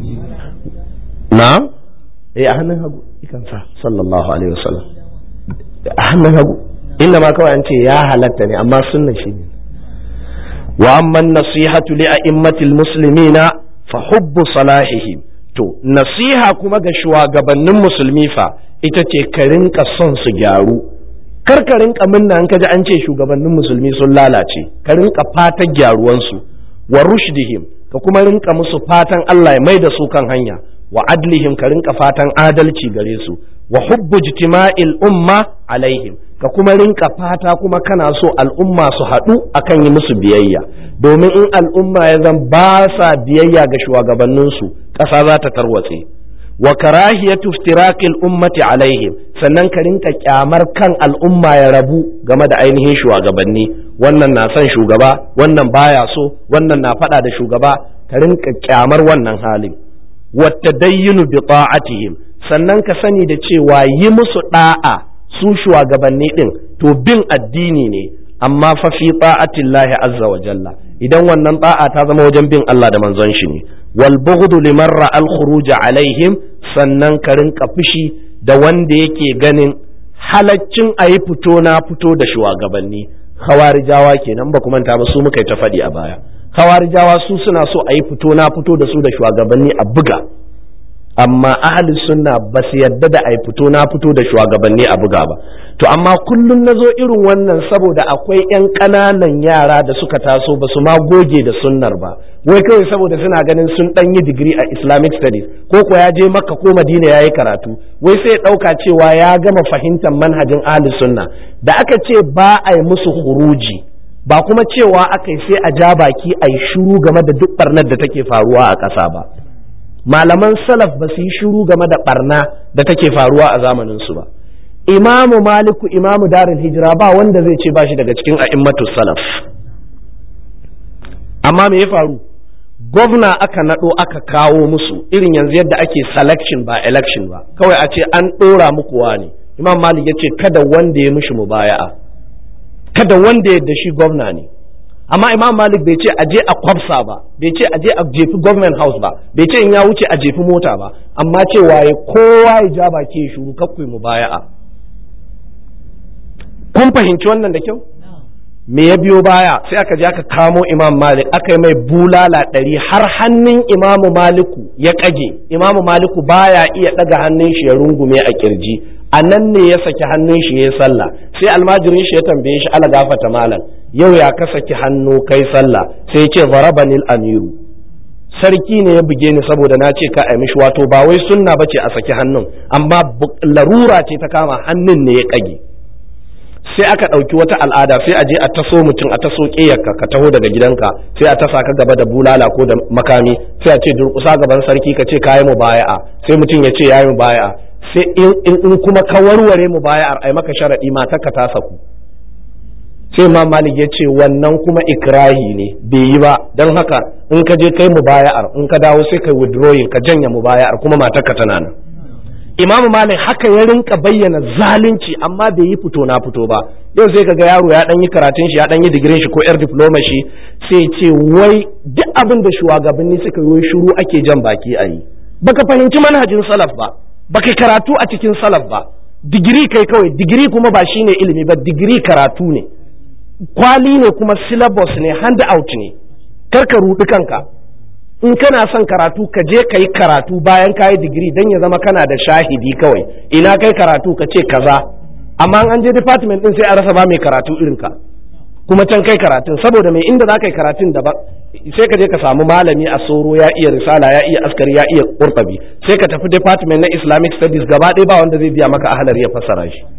S1: na eh a hannun hagu ikansa sallallahu alaihi wasallam a hannun hagu inda ma kawai an ce ya halatta ne amma sunna shi ne wa amma nasihatu li a'immatil muslimina fa hubbu salahihim to nasiha kuma ga shugabannin musulmi fa ita ce ka rinka son su gyaru kar ka rinka minna an kaji an ce shugabannin musulmi sun lalace ka rinka fatan gyaruwansu wa rushdihim ka kuma rinka musu fatan Allah ya mai da su kan hanya wa adlihim ka rinka fatan adalci gare su wa hubbu jitima'il umma alaihim ka kuma rinka fata kuma kana so al'umma su haɗu akan yi musu biyayya domin in al'umma ya zan ba sa biyayya ga shugabanninsu ƙasa za ta tarwatse wa karahiyatu iftiraqil ummati alaihim sannan ka rinka kyamar kan al'umma ya rabu game da ainihin shugabanni wannan na son shugaba wannan baya so wannan na faɗa da shugaba ka rinka kyamar wannan halin wa tadayyunu bi ta'atihim sannan ka sani da cewa yi musu da'a su shugabanni din to bin addini ne amma fa fi ta'atillahi azza wa jalla idan wannan ta'a ta zama wajen bin Allah da manzon shi ne wal bughdu liman ra'al khuruj alaihim sannan ka rinka fushi da wanda yake ganin halaccin a yi fito na fito da shugabanni khawarijawa kenan ba kuma ta ba su muka yi ta faɗi a baya khawarijawa su suna so a yi fito na fito da su da shugabanni a buga amma ahli sunna ba su yadda da a yi fito na fito da shugabanni a buga ba to amma kullum na zo irin wannan saboda akwai 'yan ƙananan yara da suka taso ba su ma goge da sunnar ba wai kawai saboda suna ganin sun ɗan yi digiri a islamic studies ko ko ya je makka ko madina ya yi karatu wai sai ya ɗauka cewa ya gama fahimtar manhajin ahli sunna da aka ce ba a yi musu huruji ba kuma cewa aka yi sai a ja baki a yi shuru game da duk barnar da take faruwa a ƙasa ba malaman salaf ba su yi shuru game da barna da take faruwa a zamanin su ba imamu maliku imamu darul hijira ba wanda zai ce bashi daga cikin a'immatu salaf amma me ya faru gwamna aka naɗo aka kawo musu irin yanzu yadda ake selection ba election ba kawai a ce an ɗora muku wani imam malik ya ce kada wanda ya mishi mubaya'a kada wanda ya da shi gwamna ne amma imam malik bai ce aje a kwafsa ba bai ce aje a jefi government house ba bai ce in ya wuce a jefi mota ba amma cewa ya kowa ya ja baki ya shuru kakkui mu baya'a kun fahimci wannan da kyau me ya biyo baya sai aka je aka kamo imam malik aka yi mai bulala ɗari har hannun imamu maliku ya kage imamu maliku baya iya ɗaga hannun shi ya rungume a kirji a nan ne ya saki hannun shi ya sallah sai almajirin shi ya tambaye shi ala gafata malam yau ya ka saki hannu kai sallah sai ya ce zarabanil amiru sarki ne ya buge ni saboda na ce ka ai mishi wato ba wai sunna bace a saki hannun amma larura ce ta kama hannun ne ya kage sai aka ɗauki wata al'ada sai a je a taso mutum a taso ƙeyarka ka taho daga gidanka sai a tasa ka gaba da bulala ko da makami sai a ce durƙusa gaban sarki ka ce kayi mu baya'a sai mutum ya ce yayi mu baya'a sai in kuma ka warware mu baya'ar ai maka sharaɗi matar ka ta saku sai imam malik ya ce wannan kuma ikrahi ne bai yi ba don haka in ka je kai mu baya'ar in ka dawo sai kai withdrawing ka janya mu baya'ar kuma matar ka tana nan imam malik haka ya rinka bayyana zalunci amma bai yi fito na fito ba yau sai kaga yaro ya dan yi karatun shi ya dan yi digirin shi ko yar diploma shi sai ce wai duk abin da shugabanni suka yi shiru ake jan baki a yi baka fahimci manhajin salaf ba baka karatu a cikin salaf ba digiri kai kawai digiri kuma ba shine ilimi ba digiri karatu ne kwali ne kuma syllabus ne hand out ne kar ka rudi kanka in kana son karatu ka je ka yi karatu bayan ka yi digiri don ya zama kana da shahidi kawai ina kai karatu ka ce kaza amma an je department din sai a rasa ba mai karatu irin ka kuma can kai karatun saboda mai inda za ka yi karatun daban sai ka je ka samu malami a soro ya iya risala ya iya askari ya iya kurtabi sai ka tafi department na islamic studies gaba ɗaya ba wanda zai biya maka ahalar ya fassara shi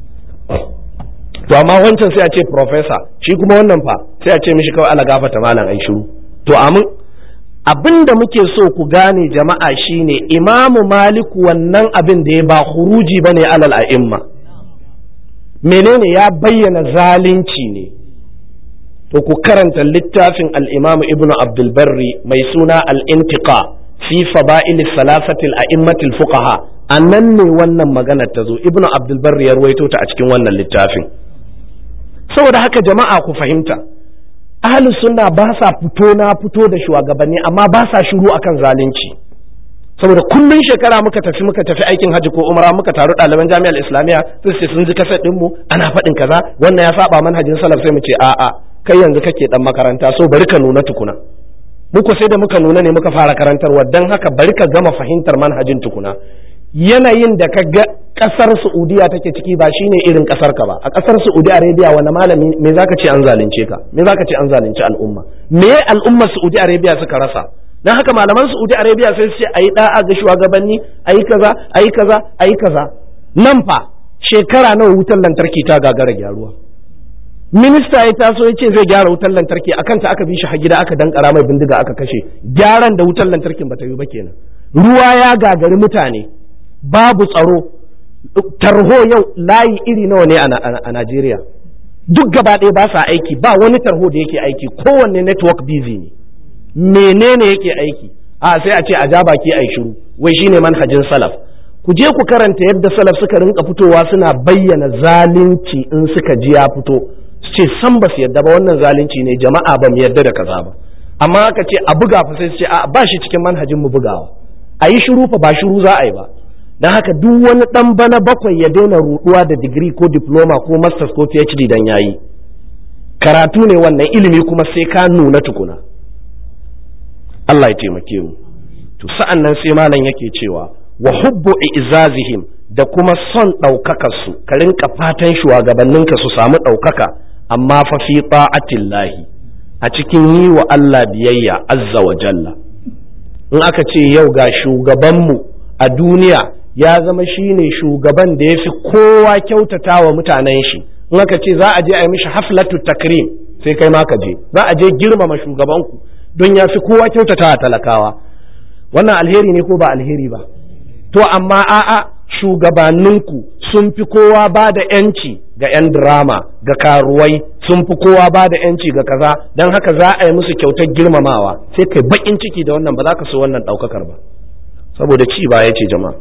S1: to amma wancan sai a ce professor shi kuma wannan fa sai a ce mishi kawai ala gafata malam ai shiru to amin abin da muke so ku gane jama'a shine imamu maliku wannan abin da ya ba huruji ba ne alal a'imma menene ya bayyana zalunci ne to ku karanta littafin al'imamu ibnu abdulbarri mai suna al'intiqa fi fada'il salasatil a'immatil fuqaha a nan ne wannan magana ta zo ibnu abdulbarri ya ruwaito ta a cikin wannan littafin saboda haka jama'a ku fahimta ahalus sunna ba sa fito na fito da shugabanni amma ba sa shiru akan zalunci saboda kullun shekara muka tafi muka tafi aikin hajji ko umara muka taru ɗaliban jami'ar islamiyya sai ce sun ji kasar ɗinmu ana faɗin kaza wannan ya saba manhajin salaf sai mu ce a'a kai yanzu kake dan makaranta so bari ka nuna tukuna muku sai da muka nuna ne muka fara karantarwa dan haka bari ka gama fahimtar manhajin tukuna yanayin da ka ga kasar Saudiya take ciki ba shine irin kasar ka ba a kasar Saudi Arabia wani malami me zaka ce an zalunce ka me zaka ce an zalunci al'umma me al'ummar Saudi Arabia suka rasa dan haka malaman Saudi Arabia sai su ce ayi da'a ga shugabanni ayi kaza ayi kaza ayi kaza nan fa shekara nawa wutar lantarki ta gagara gyaruwa minista ya taso ya ce zai gyara wutar lantarki akan ta aka bi shi har gida aka dankara mai bindiga aka kashe gyaran da wutar lantarkin bata yi ba kenan ruwa ya gagari mutane babu tsaro tarho yau layi iri nawa ne a Najeriya duk gaba ɗaya ba sa aiki ba wani tarho da yake aiki kowanne network busy ne menene yake aiki a sai a ce a ja baki a yi shiru wai shine manhajin salaf ku je ku karanta yadda salaf suka rinka fitowa suna bayyana zalunci in suka ji ya fito su ce san ba su yadda ba wannan zalunci ne jama'a ba mu yadda da kaza ba amma aka ce a buga fa sai su ce a ba shi cikin manhajin mu bugawa a yi shiru fa ba shiru za a yi ba don haka duk wani dan bana bakwai ya daina ruduwa da digiri ko diploma ko masters ko phd dan yayi karatu ne wannan ilimi kuma sai ka nuna tukuna Allah ya taimake mu to sa'an nan sai malam yake cewa wa hubbu izazihim da kuma son ɗaukakar su ka rinka fatan shugabanninka su samu ɗaukaka amma fa fi ta'atillahi a cikin yi wa Allah biyayya azza wa jalla in aka ce yau ga shugabanmu a duniya ya zama shine shugaban da ya fi kowa kyautata wa mutanen shi in aka ce za a je a yi mishi haflatu takrim sai kai ma ka je za a je girmama shugabanku don ya fi kowa kyautata wa talakawa wannan alheri ne ko ba alheri ba to amma a'a shugabanninku sun fi kowa ba da yanci ga 'yan drama ga karuwai sun fi kowa ba da yanci ga kaza don haka za a yi musu kyautar girmamawa sai kai bakin ciki da wannan ba za ka so wannan ɗaukakar ba saboda ci ba ya ce jama'a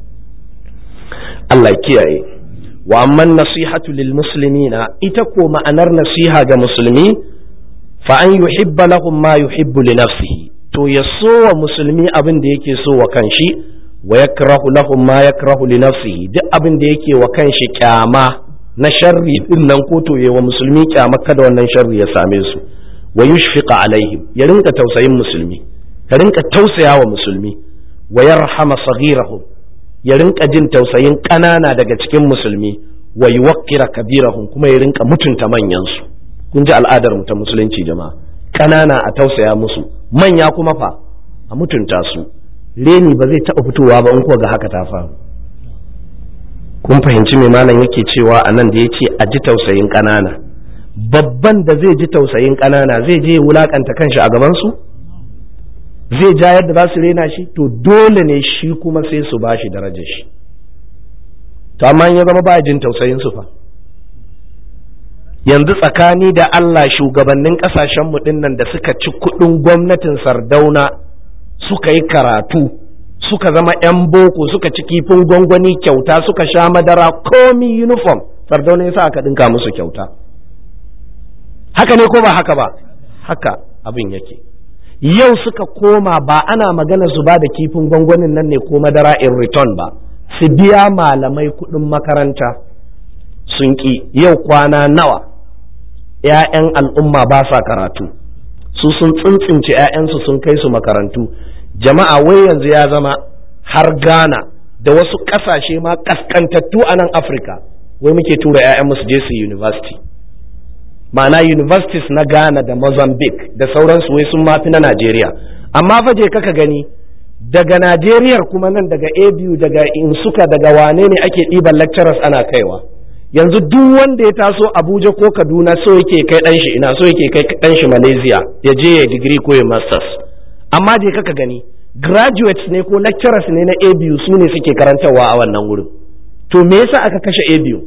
S1: Allah kiyaye wa amman nasihatu lil muslimina ita ko ma'anar nasiha ga musulmi fa an yuhibba lahum ma yuhibbu li nafsihi to ya so wa musulmi abin da yake so wa kanshi wa yakrahu lahum ma yakrahu li nafsihi duk abin da yake wa kanshi kyama na sharri din nan ko to wa musulmi kyama kada wannan sharri ya same su wa yushfiqa alaihim ya rinka tausayin musulmi ka rinka tausaya wa musulmi wa yarhama saghirahum ya rinka jin tausayin ƙanana daga cikin musulmi wa yuwaqqira kabirahum kuma ya rinka mutunta manyan su kun ji al'adar mu ta musulunci jama'a ƙanana a tausaya musu manya kuma fa a mutunta su reni ba zai taɓa fitowa ba in kuwa ga haka ta faru kun fahimci mai malam yake cewa a nan da ya ce a ji tausayin ƙanana babban da zai ji tausayin ƙanana zai je wulakanta kanshi a gabansu zai ja yadda za su rena shi to dole ne shi kuma sai su ba shi darajar shi to amma ya zama ba jin tausayin su fa yanzu tsakani da Allah shugabannin kasashen mu nan da suka ci kuɗin gwamnatin Sardauna suka yi karatu suka zama 'yan boko suka ci kifin gwangwani kyauta suka sha madara komi uniform Sardauna ya sa aka ɗinka musu kyauta haka ne ko ba haka ba haka abin yake yau suka koma ba ana magana su ba da kifin gwangwanin nan ne ko madara in return ba su biya malamai kuɗin makaranta sun ƙi yau kwana nawa ‘ya'yan al'umma ba sa karatu su sun tsintsince ‘ya'yansu sun kai su makarantu jama'a wai yanzu ya zama har ghana da wasu ƙasashe ma ƙaskantattu a nan afirka wai muke tura ‘ya'yan su je su university ma'ana universities na ghana da mozambique da sauransu wai sun mafi na najeriya amma fa je kaka gani daga najeriyar kuma nan daga abu daga insuka daga wane ne ake ɗiban lecturers ana kaiwa yanzu duk wanda ya taso abuja ko kaduna so yake kai ɗan shi ina so yake kai ɗan shi malaysia ya je ya digiri ko ya masters amma je kaka gani graduates ne ko lecturers ne na abu su ne suke karantarwa a wannan wurin to me yasa aka kashe abu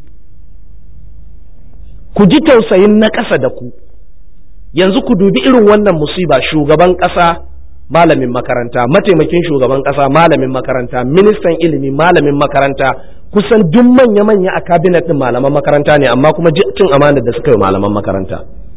S1: ku ji tausayin na ƙasa da ku yanzu ku dubi irin wannan musiba shugaban ƙasa malamin makaranta mataimakin shugaban ƙasa malamin makaranta ministan ilimi malamin makaranta kusan duk manya-manya a kabinet ɗin malaman makaranta ne amma kuma cin amana da suka yi malaman makaranta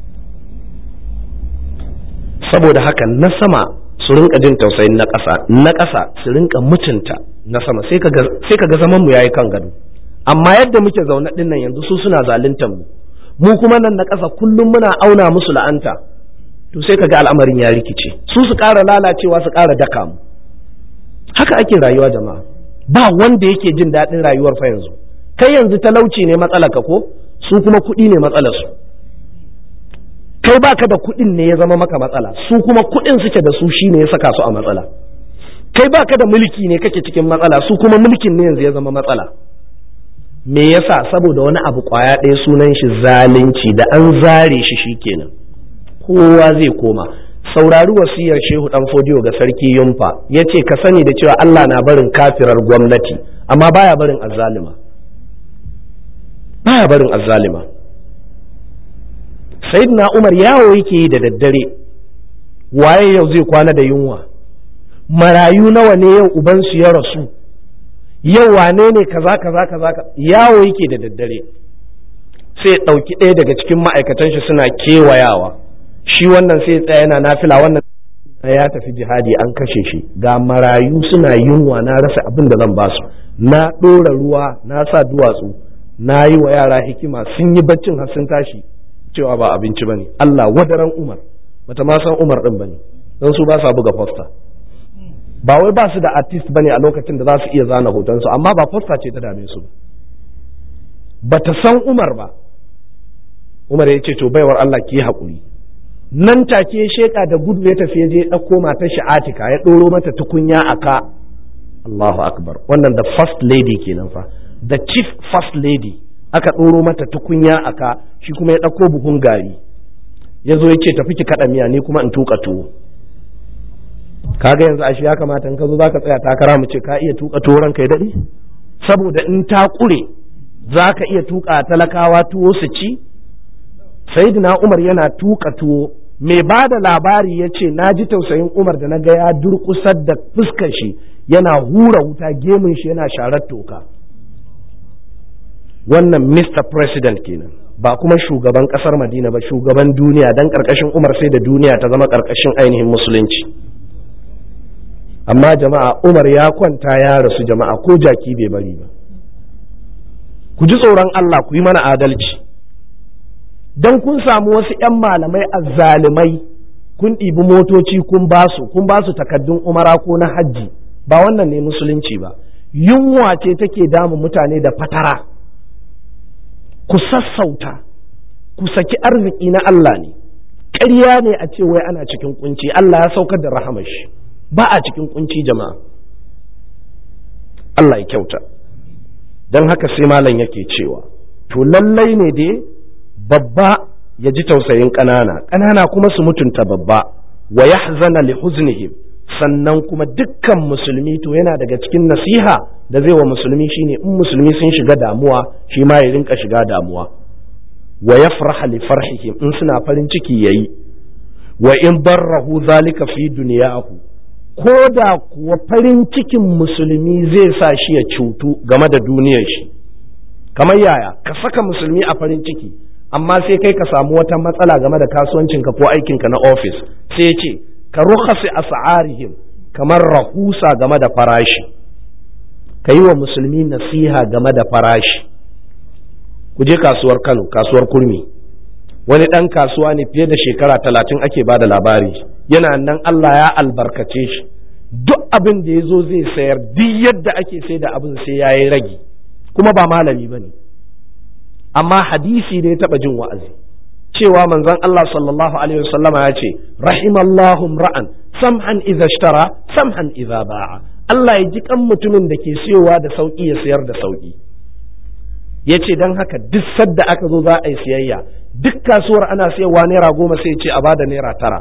S1: saboda haka na sama su rinka jin tausayin na ƙasa na ƙasa su rinka mutunta na sama sai ka ga zaman mu yayi kan gado amma yadda muke zaune ɗin nan yanzu su suna zaluntar mu mu kuma nan na ƙasa kullum muna auna musu la'anta to sai kaga al'amarin ya rikice su su ƙara lalacewa su ƙara daka mu haka ake rayuwa jama'a ba wanda yake jin daɗin rayuwar fa yanzu kai yanzu talauci ne matsalar ka ko su kuma kuɗi ne matsalar su kai baka da kuɗin ne ya zama maka matsala su kuma kuɗin suke da su shine ya saka su a matsala kai baka da mulki ne kake cikin matsala su kuma mulkin ne yanzu ya zama matsala me yasa saboda wani abu kwaya ɗaya sunan shi zalunci da an zare shi shikenan kowa zai koma saurari wasiyar shehu dan fodiyo ga sarki yumfa ya ce ka sani da cewa Allah na barin kafirar gwamnati amma baya barin azzalima baya barin azzalima sayyidina umar yawo yake yi da daddare waye yau zai kwana da yunwa marayu nawa ne yau ubansu ya rasu yau wane ne kaza kaza kaza yawo yake da daddare sai ya ɗauki ɗaya daga cikin ma'aikatan shi suna kewayawa shi wannan sai tsaya yana nafila wannan ya tafi jihadi an kashe shi ga marayu suna yunwa na rasa abin da zan basu na ɗora ruwa na sa duwatsu na yi wa yara hikima sun yi baccin har sun tashi cewa ba abinci bane Allah wadaran Umar bata ma san Umar din bane don su ba sa buga posta ba wai ba su da artist bane a lokacin da za su iya zana hotonsu amma ba posta ce ta dame su ba ta san Umar ba Umar ya ce to baiwar Allah ki haƙuri nan take sheka da gudu ya tafi ya je ɗauko matar shi Atika ya ɗoro mata tukunya a ka Allahu akbar wannan da first lady kenan fa the chief first lady aka ɗoro mata tukunya a ka shi kuma ya ɗauko buhun gari ya zo ya ce tafi ki kaɗa miya ni kuma in tuka tuwo kaga yanzu ashe ya kamata in ka zo zaka tsaya takara mu ce ka iya tuka tuwo ranka ya daɗe saboda in ta ƙure za ka iya tuka talakawa tuwo su ci sayyidina umar yana tuka tuwo mai ba da labari ya ce na ji tausayin umar da na ga ya durƙusar da fuskar shi yana hura wuta gemun shi yana sharar toka wannan mr president kenan ba kuma shugaban kasar madina ba shugaban duniya don karkashin umar sai da duniya ta zama karkashin ainihin musulunci amma jama'a umar ya kwanta ya rasu jama'a ko jaki bai bari ba ku ji tsoron allah ku yi mana adalci don kun samu wasu 'yan malamai azzalimai kun ɗibi motoci kun basu kun basu takaddun umara ko na hajji ba wannan ne musulunci ba yunwa ce take damun mutane da fatara ku sassauta ku saki arziki na Allah ne ƙarya ne a ce wai ana cikin kunci Allah ya saukar da rahamar shi ba a cikin kunci jama'a Allah ya kyauta don haka sai malam yake cewa to lallai ne dai babba ya ji tausayin ƙanana ƙanana kuma su mutunta babba wa yahzana li huznihim sannan kuma dukkan musulmi to yana daga cikin nasiha da zai wa musulmi shine in musulmi sun shiga damuwa shi ma ya rinka shiga damuwa wa yafraha li farhihim in suna farin ciki yayi wa in darrahu zalika fi dunyahu ko da kuwa farin cikin musulmi zai sa shi ya cutu game da duniyar shi kamar yaya ka saka musulmi a farin ciki amma sai kai ka samu wata matsala game da kasuwancinka ko aikinka na ofis sai ce ka rukhasi as'arihim kamar rahusa game da farashi ka yi wa musulmi nasiha game da farashi ku je kasuwar kano kasuwar kurmi wani ɗan kasuwa ne fiye da shekara talatin ake ba da labari yana nan Allah ya albarkace shi duk abin da ya zo zai sayar duk yadda ake sai da abin sai ya yi ragi kuma ba malami ba ne amma hadisi da ya taɓa jin wa'azi cewa manzon Allah sallallahu alaihi wasallama ya ce rahimallahu ra'an samhan idza ishtara samhan idza ba'a Allah ya ji kan mutumin da ke siyowa da sauki ya sayar da sauki ya ce don haka duk sadda aka zo za a yi siyayya duk kasuwar ana sayarwa naira goma sai ce a bada naira tara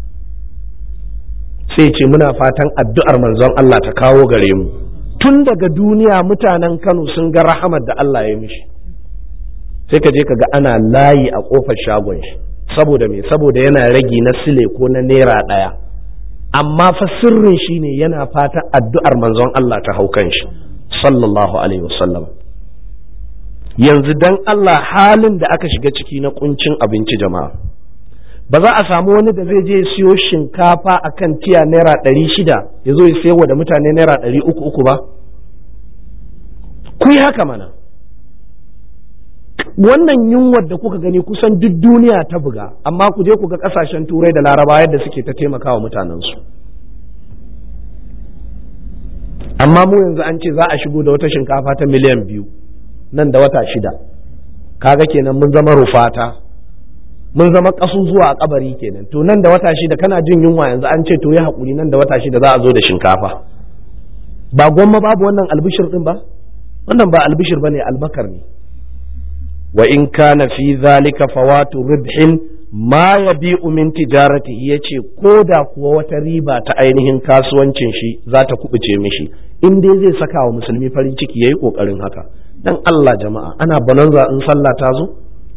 S1: sai ce muna fatan addu'ar manzon Allah ta kawo gare mu tun daga duniya mutanen Kano sun ga rahamar da Allah ya mishi sai ka je ka ga ana layi a kofar shagon shi saboda me saboda yana ragi na sile ko na naira ɗaya amma fa sirrin shi ne yana fatan addu'ar manzon Allah ta hau kan shi sallallahu alaihi wasallam yanzu dan Allah halin da aka shiga ciki na kuncin abinci jama'a ba za a samu wani da zai je siyo shinkafa a kan tiya naira ɗari shida ya zo ya sayarwa da mutane naira ɗari uku uku ba ku yi haka mana wannan yunwar da kuka gani kusan duk duniya ta buga amma ku je ku ga ƙasashen turai da laraba yadda suke ta taimakawa mutanensu amma mu yanzu an ce za a shigo da wata shinkafa ta miliyan biyu nan da wata shida kaga kenan mun zama rufata mun zama kasu zuwa a kabari kenan to nan da wata shida kana jin yunwa yanzu an ce to yi hakuri nan da wata shida za a zo da shinkafa ba gwamma babu wannan albishir din ba wannan ba albishir bane almakar ne wa in kana fi zalika fawatu ribhin ma yabi'u min tijaratihi yace ko da kuwa wata riba ta ainihin kasuwancin shi za ta kubuce mishi in dai zai saka wa musulmi farin ciki yayi kokarin haka dan Allah jama'a ana bananza in sallah ta zo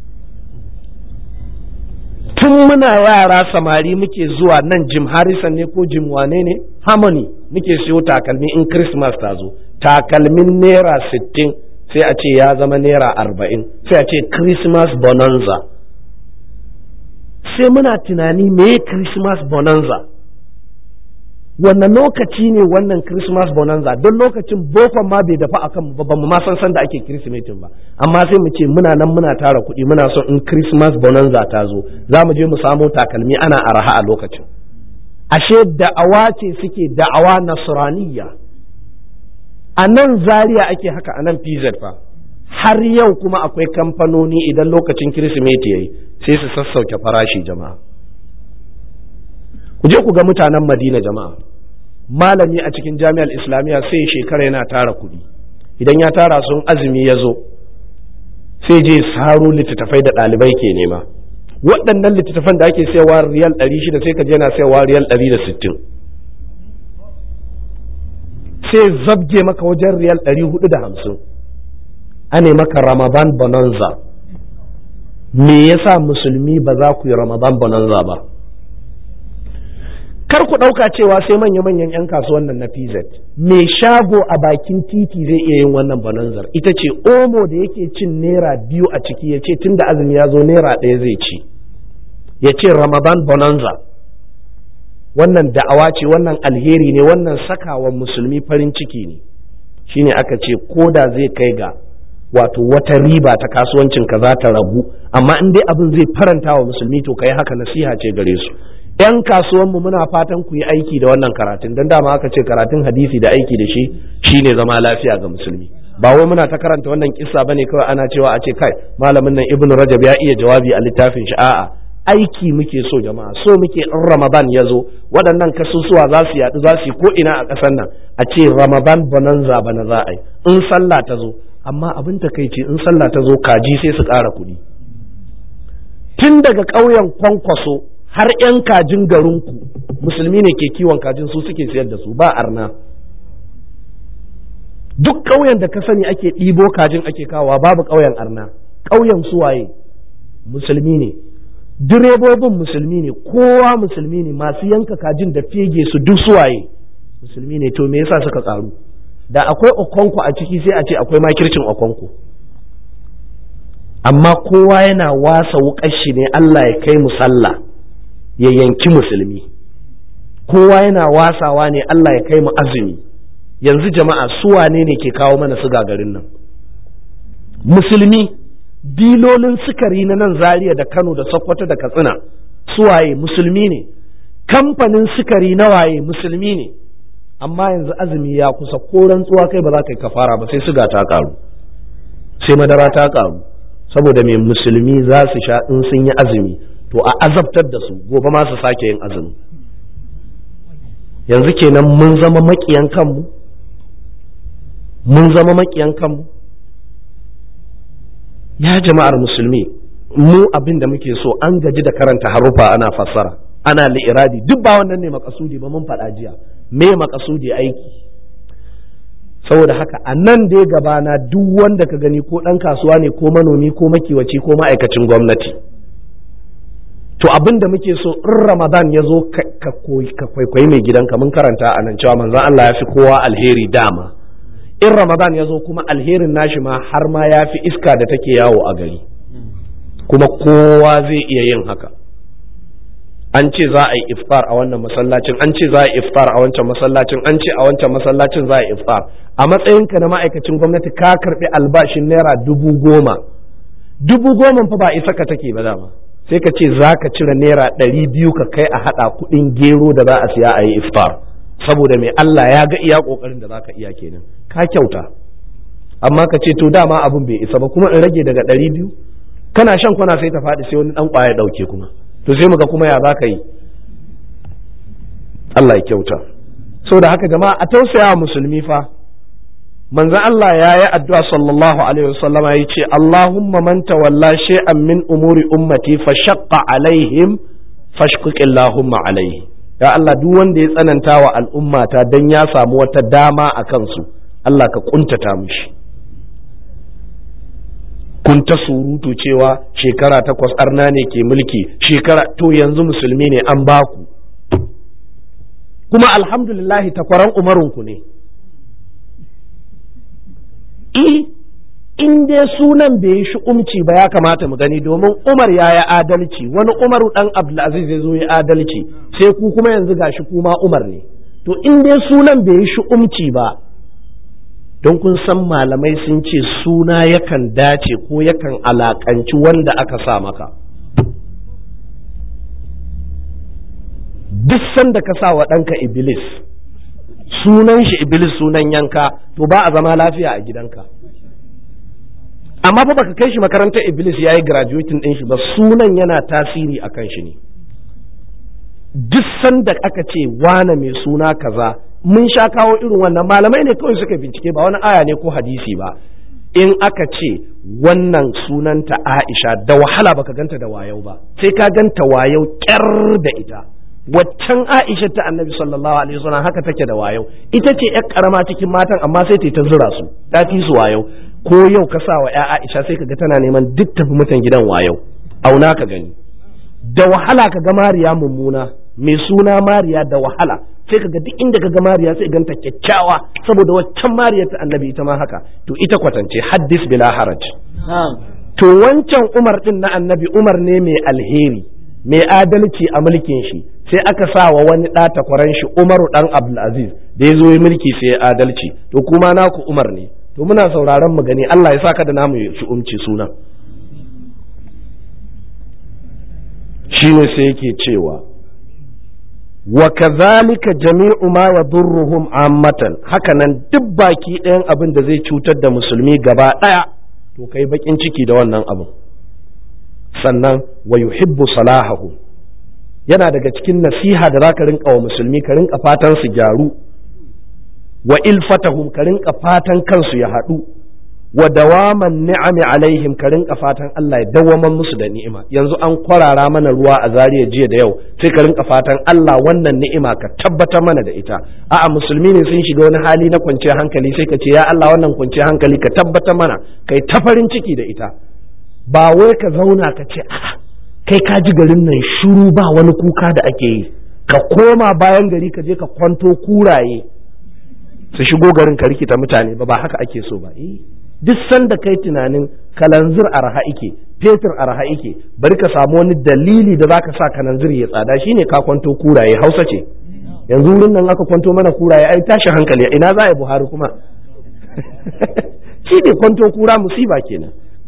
S1: tun muna yara samari muke zuwa nan jim harrison ne ko jim wane ne harmony muke siyo takalmi in christmas ta zo takalmin naira sittin sai a ce ya zama naira arba'in sai a ce christmas bonanza sai muna tunani me christmas bonanza wannan lokaci ne wannan christmas bonanza don lokacin bokon ma bai dafa akan ba mu ma san san da ake kirsimetin ba amma sai mu ce muna nan muna tara kuɗi muna son in christmas bonanza ta zo za mu je mu samo takalmi ana araha a lokacin ashe da'awa ce suke da'awa nasraniya a nan zaria ake haka a nan pz fa har yau kuma akwai kamfanoni idan lokacin kirsimeti yayi sai su sassauke farashi jama'a ku je ku ga mutanen madina jama'a malami a cikin jami'ar islamiyya sai shekara yana tara kuɗi idan ya tara sun azumi ya zo sai je saro littattafai da ɗalibai ke nema waɗannan littattafan da ake sayawa riyal ɗari shida sai ka je yana sayawa riyal ɗari da sittin sai zabge maka wajen riyal ɗari hudu da hamsin ane maka ramadan bonanza me yasa musulmi ba za ku yi ramadan bonanza ba kar ku ɗauka cewa sai manya-manyan 'yan kasuwan nan na PZ mai shago a bakin titi zai iya yin wannan bonanzar ita ce omo da yake cin naira biyu a ciki ya ce tun da azumi ya zo naira ɗaya zai ci ya ce ramadan bonanza wannan da'awa ce wannan alheri ne wannan sakawa musulmi farin ciki ne shine aka ce ko da zai kai ga wato wata riba ta kasuwancin ka za ta ragu amma in dai abin zai faranta wa musulmi to kai haka nasiha ce gare su yan kasuwanmu muna fatan ku yi aiki da wannan karatun don dama aka ce karatun hadisi da aiki da shi shine zama lafiya ga musulmi ba wai muna ta karanta wannan kissa bane kawai ana cewa a ce kai malamin nan ibnu rajab ya iya jawabi a littafin shi a'a aiki muke so jama'a so muke in ramadan ya zo waɗannan kasusuwa za su yaɗu za su yi ko ina a ƙasar nan a ce ramadan bonanza bana za a yi in sallah ta zo amma abin takaici in sallah ta zo kaji sai su ƙara kuɗi tun daga ƙauyen kwankwaso har 'yan kajin garinku musulmi ne ke kiwon kajin su suke siyar da su ba arna duk ƙauyen da ka sani ake ɗibo kajin ake kawowa babu ƙauyen arna ƙauyen suwaye musulmi ne direbobin musulmi ne kowa musulmi ne masu yanka kajin da fege su duk suwaye musulmi ne to me yasa suka ƙaru da akwai okonko a ciki sai a ce akwai makircin okonko amma kowa yana wasa wuƙar shi ne Allah ya kai mu sallah ya yanki musulmi kowa yana wasawa ne Allah ya kai mu azumi yanzu jama'a su wane ne ke kawo mana su garin nan musulmi bilolin sukari na nan zaria da kano da sokoto da katsina suwaye musulmi ne kamfanin sukari na waye musulmi ne amma yanzu azumi ya kusa ko rantsuwa kai ba za ka yi kafara ba sai suga ta karu sai madara ta karu saboda mai musulmi za su sha in sun yi azumi to a azabtar da su gobe ma su sake yin azumi yanzu kenan mun zama makiyan kanmu mun zama makiyan kanmu ya jama'ar musulmi mu abin da muke so an gaji da karanta harufa ana fassara ana li'iradi duk ba wannan ne makasudi ba mun faɗa jiya me makasudi aiki saboda haka a nan dai gabana duk wanda ka gani ko ɗan kasuwa ne ko manomi ko makiwaci ko ma'aikacin gwamnati to abin da muke so in ramadan ya zo ka kwaikwayi mai gidanka mun karanta a nan cewa manzon Allah ya fi kowa alheri dama in ramadan ya zo kuma alherin nashi ma har ma ya fi iska da take yawo a gari kuma kowa zai iya yin haka an ce za a yi iftar a wannan masallacin an ce za a yi iftar a wancan masallacin an ce a wancan masallacin za a yi iftar a matsayinka na ma'aikacin gwamnati ka karbi albashin naira dubu goma dubu goma fa ba isa ka take ba dama sai ka ce za ka cire naira ɗari biyu ka kai a haɗa kuɗin gero da za a siya a yi iftar saboda mai Allah ya ga iya ƙoƙarin da za ka iya kenan ka kyauta amma ka ce to dama abin bai isa ba kuma in rage daga ɗari biyu kana shan kwana sai ta faɗi sai wani ɗan ƙwaya ɗauke kuma to sai muga kuma ya za ka yi Allah ya kyauta so da haka jama'a a tausaya musulmi fa manzo Allah ya yi addu'a sallallahu alaihi wasallama ya ce Allahumma man tawalla shay'an min umuri ummati fa shaqqa alaihim fashqiq Allahumma alaihi ya Allah duk wanda ya tsananta wa al'ummata dan ya samu wata dama a kansu Allah ka kuntata mishi kun ta surutu cewa shekara takwas arna ne ke mulki shekara to yanzu musulmi ne an baku kuma alhamdulillahi takwaran umarinku ne in dai sunan bai yi umci ba ya kamata mu gani domin umar ya yi adalci wani umaru dan abdulaziz ya zo ya adalci sai ku kuma yanzu gashi kuma umar ne to in dai sunan bai yi umci ba don kun san malamai sun ce suna yakan dace ko yakan alakanci wanda aka sa maka duk sanda ka sa wa ɗanka iblis sunan shi iblis sunan yanka to ba a zama lafiya a gidanka amma fa baka kai shi makarantar iblis ya yi graduating ɗin shi ba sunan yana tasiri a kan shi ne duk sanda aka ce wane mai suna kaza mun sha kawo irin wannan malamai ne kawai suka bincike ba wani aya ne ko hadisi ba in aka ce wannan sunanta aisha da wahala baka ganta da wayau ba sai ka ganta wayau kyar da ita waccan aisha ta annabi sallallahu alaihi wasallam haka take da wayau ita ce yar karama cikin matan amma sai ta zura su ta fi su wayau ko yau ka sa wa ya aisha sai ka ga tana neman duk tafi mutan gidan wayau auna ka gani da wahala ka ga mariya mummuna mai suna mariya da wahala sai ka ga duk inda ka ga mariya sai ganta kyakkyawa saboda waccan mariya ta annabi ita ma haka to ita kwatance haddis bila haraj to wancan umar din na annabi umar ne mai alheri mai adalci a mulkin shi sai aka sa wa wani ɗa takwaran shi umaru ɗan abdulaziz da ya zo yi mulki sai ya adalci to kuma naku umar ne to muna sauraron mu gani Allah ya saka da namu shi umci suna shine sai yake cewa wa kazalika jami'u ma yadurruhum ammatan hakanan duk baki ɗayan abin da zai cutar da musulmi gaba ɗaya to kai bakin ciki da wannan abin sannan wa yuhibbu salahahu yana daga cikin nasiha da zaka rinka wa musulmi ka rinka fatan su gyaru wa ilfatahum ka rinka fatan kansu ya haɗu wa dawaman ni'ami alaihim ka rinka fatan Allah ya dawaman musu da ni'ima yanzu an kwarara mana ruwa a zariya jiya da yau sai ka rinka fatan Allah wannan ni'ima ka tabbatar mana da ita a'a musulmi ne sun shiga wani hali na kwanciyar hankali sai ka ce ya Allah wannan kwanciyar hankali ka tabbatar mana kai ta farin ciki da ita ba wai ka zauna ka ce a'a kai ka ji garin nan shuru ba wani kuka da ake yi ka koma bayan gari ka je ka kwanto kuraye su shigo garin ka rikita mutane ba ba haka ake so ba eh duk sanda kai tunanin kalanzir arha ike fetur arha ike bari ka samu wani dalili da zaka sa kalanzir ya tsada shine ka kwanto kuraye hausa ce yanzu wurin nan aka kwanto mana kuraye ai tashi hankali ina za a yi buhari kuma shi ne kwanto kura musiba kenan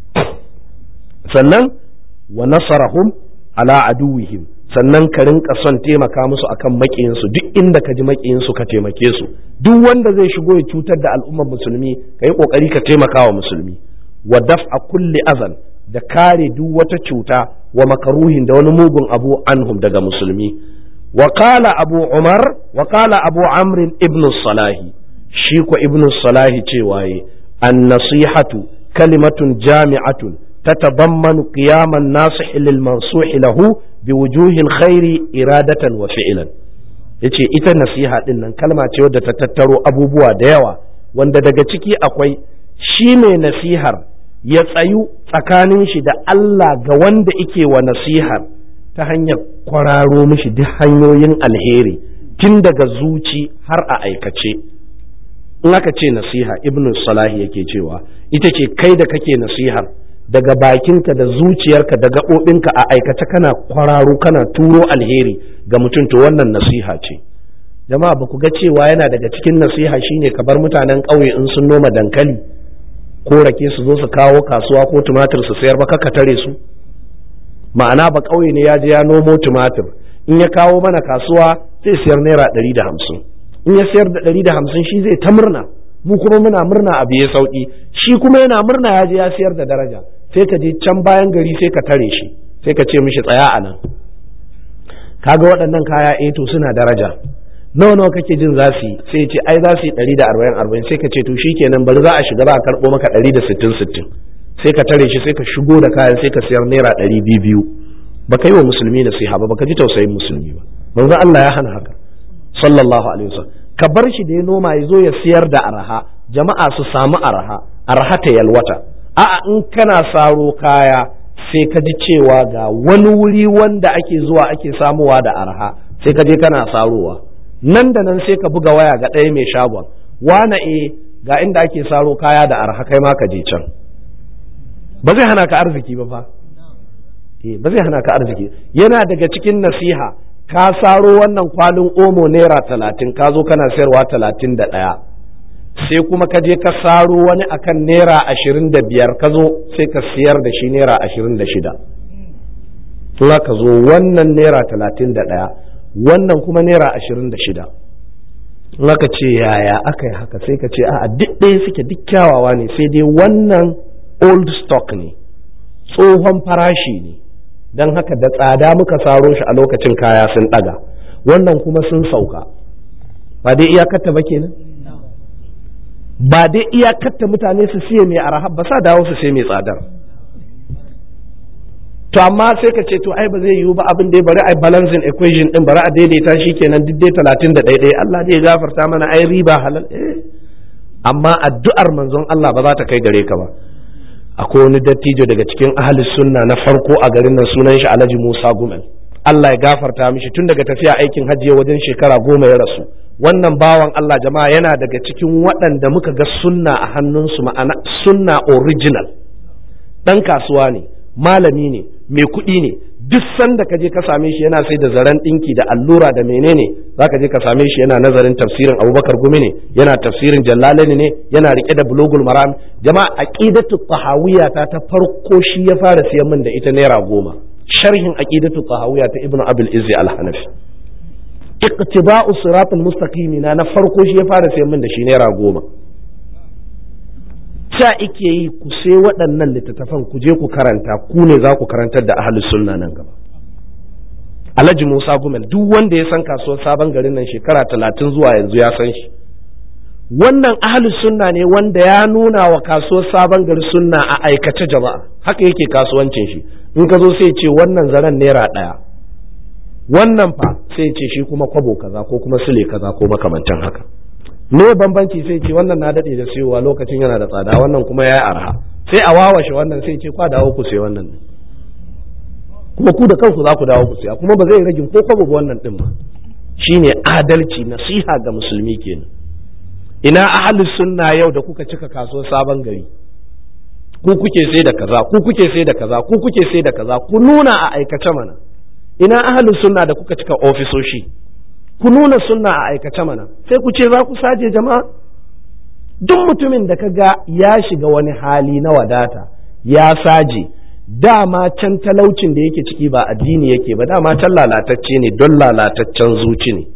S1: sannan wa nasarahum ala aduwihim sannan ka rinka son taimaka musu akan maƙiyinsu duk inda ka ji maƙiyinsu ka taimake su duk wanda zai shigo ya cutar da al'ummar musulmi ka yi ƙoƙari ka taimaka wa musulmi wa daf'a kulli azan da kare duk wata cuta wa makaruhin da wani mugun abu anhum daga musulmi wa qala abu umar wa qala abu amr ibn salahi shi ko ibn salahi cewa yi an nasihatu kalimatun jami'atun تتضمن قيام الناصح للمنصوح له بوجوه الخير إرادة وفعلا yace ita nasiha din nan kalma ce wadda ta tattaro abubuwa da yawa wanda daga ciki akwai shi mai nasihar ya tsayu tsakanin shi da Allah ga wanda ike wa nasihar ta hanyar kwararo mishi duk hanyoyin alheri tun daga zuci har a aikace in aka ce nasiha ibnu salahi yake cewa ita ce kai da kake nasihar daga bakinka da zuciyarka da gaɓoɓinka a aikace kana kwararo kana turo alheri ga mutum to wannan nasiha ce jama'a ba ku ga cewa yana daga cikin nasiha shine ka bar mutanen ƙauye in sun noma dankali ko rake su zo su kawo kasuwa ko tumatir su sayar ba ka tare su ma'ana ba ƙauye ne ya je ya nomo tumatir in ya kawo mana kasuwa zai sayar naira ɗari da hamsin in ya sayar da ɗari da hamsin shi zai ta murna mu kuma muna murna abu ya sauki shi kuma yana murna ya je ya sayar da daraja sai ka je can bayan gari sai ka tare shi sai ka ce mishi tsaya a nan kaga waɗannan kaya eh to suna daraja nawa nawa kake jin za su yi sai ce ai za su yi ɗari da arba'in arba'in sai ka ce to shikenan bari za a shiga za a karɓo maka ɗari da sittin sittin sai ka tare shi sai ka shigo da kayan sai ka siyar naira ɗari biyu biyu baka yi wa musulmi nasiha ba baka ji tausayin musulmi ba manzo Allah ya hana haka sallallahu alaihi wasallam ka bar shi da ya noma ya zo ya siyar da araha jama'a su samu araha araha ta yalwata a'a in kana saro kaya sai ka ji cewa ga wani wuri wanda ake zuwa ake samuwa da araha sai ka je kana sarowa nan da nan sai ka buga waya ga ɗaya mai shagon wana e ga inda ake saro kaya da araha kai ma ka je can ba zai hana ka arziki ba fa ba zai hana ka arziki yana daga cikin nasiha ka saro wannan kwalin omo naira talatin ka zo kana sayarwa talatin da ɗaya sai kuma ka je ka saro wani akan naira ashirin da biyar ka zo sai ka siyar da shi naira ashirin da shida za ka zo wannan naira talatin da ɗaya wannan kuma naira ashirin da shida in aka ce yaya aka yi haka sai ka ce a duk ɗaya suke duk kyawawa ne sai dai wannan old stock ne tsohon farashi ne don haka da tsada muka saro shi a lokacin kaya sun ɗaga wannan kuma sun sauka ba dai iyakarta ba kenan ba dai iyakarta mutane su siye mai arahab ba sa dawo su siye mai tsadar to amma sai ka ce to ai ba zai yiwu ba abin da bari ai balancing equation din bari a daidaita shi kenan duk dai talatin da ɗaiɗai Allah zai gafarta mana ai riba halal eh amma addu'ar manzon Allah ba za ta kai gare ka ba akwai wani dattijo daga cikin ahli sunna na farko a garin nan sunan shi Alhaji Musa Gumel Allah ya gafarta mishi tun daga tafiya aikin hajji wajen shekara goma ya rasu wannan bawan Allah jama'a yana daga cikin waɗanda muka ga sunna a hannunsu ma'ana sunna original ɗan kasuwa ne malami ne mai kuɗi ne duk sanda ka je ka same shi yana sai da zaren ɗinki da allura da menene za ka je ka same shi yana nazarin tafsirin abubakar gumi ne yana tafsirin jallalani ne yana rike da bulogul maram jama'a aqidatu tahawiyya ta ta farko shi ya fara siyan min da ita naira goma sharhin aqidatu tahawiyya ta ibnu abul izzi al-hanafi iqtiba'u siratul mustaqim na na farko shi ya fara siyan min da shi naira goma ca ike yi ku sai waɗannan littattafan ku je ku karanta ku ne za ku karantar da ahlus sunna nan gaba Alhaji Musa Gumel duk wanda ya san kasuwar sabon garin nan shekara talatin zuwa yanzu ya san shi wannan ahlus sunna ne wanda ya nuna wa kasuwar sabon gari sunna a aikace jama'a haka yake kasuwancin shi in ka zo sai ce wannan zaren naira ɗaya wannan fa sai ce shi kuma kwabo kaza ko kuma sule kaza ko makamantan haka me bambanci sai ce wannan na daɗe da siyowa lokacin yana da tsada wannan kuma ya yi arha sai a wawashe wannan sai ce kwa dawo ku sai wannan kuma ku da kanku za ku dawo ku siya kuma ba zai rage ko kwabo wannan din ba shine adalci nasiha ga musulmi kenan ina ahlus sunna yau da kuka cika kasuwar sabon gari ku kuke sai da kaza ku kuke sai da kaza ku kuke sai da kaza ku nuna a aikace mana ina ahlus sunna da kuka cika ofisoshi ku nuna sunna a aikace mana sai ku ce za ku saje jama'a duk mutumin da ka ga ya shiga wani hali na wadata ya saje dama can talaucin da yake ciki ba addini yake ba dama can lalatacce ne don lalataccen zuci ne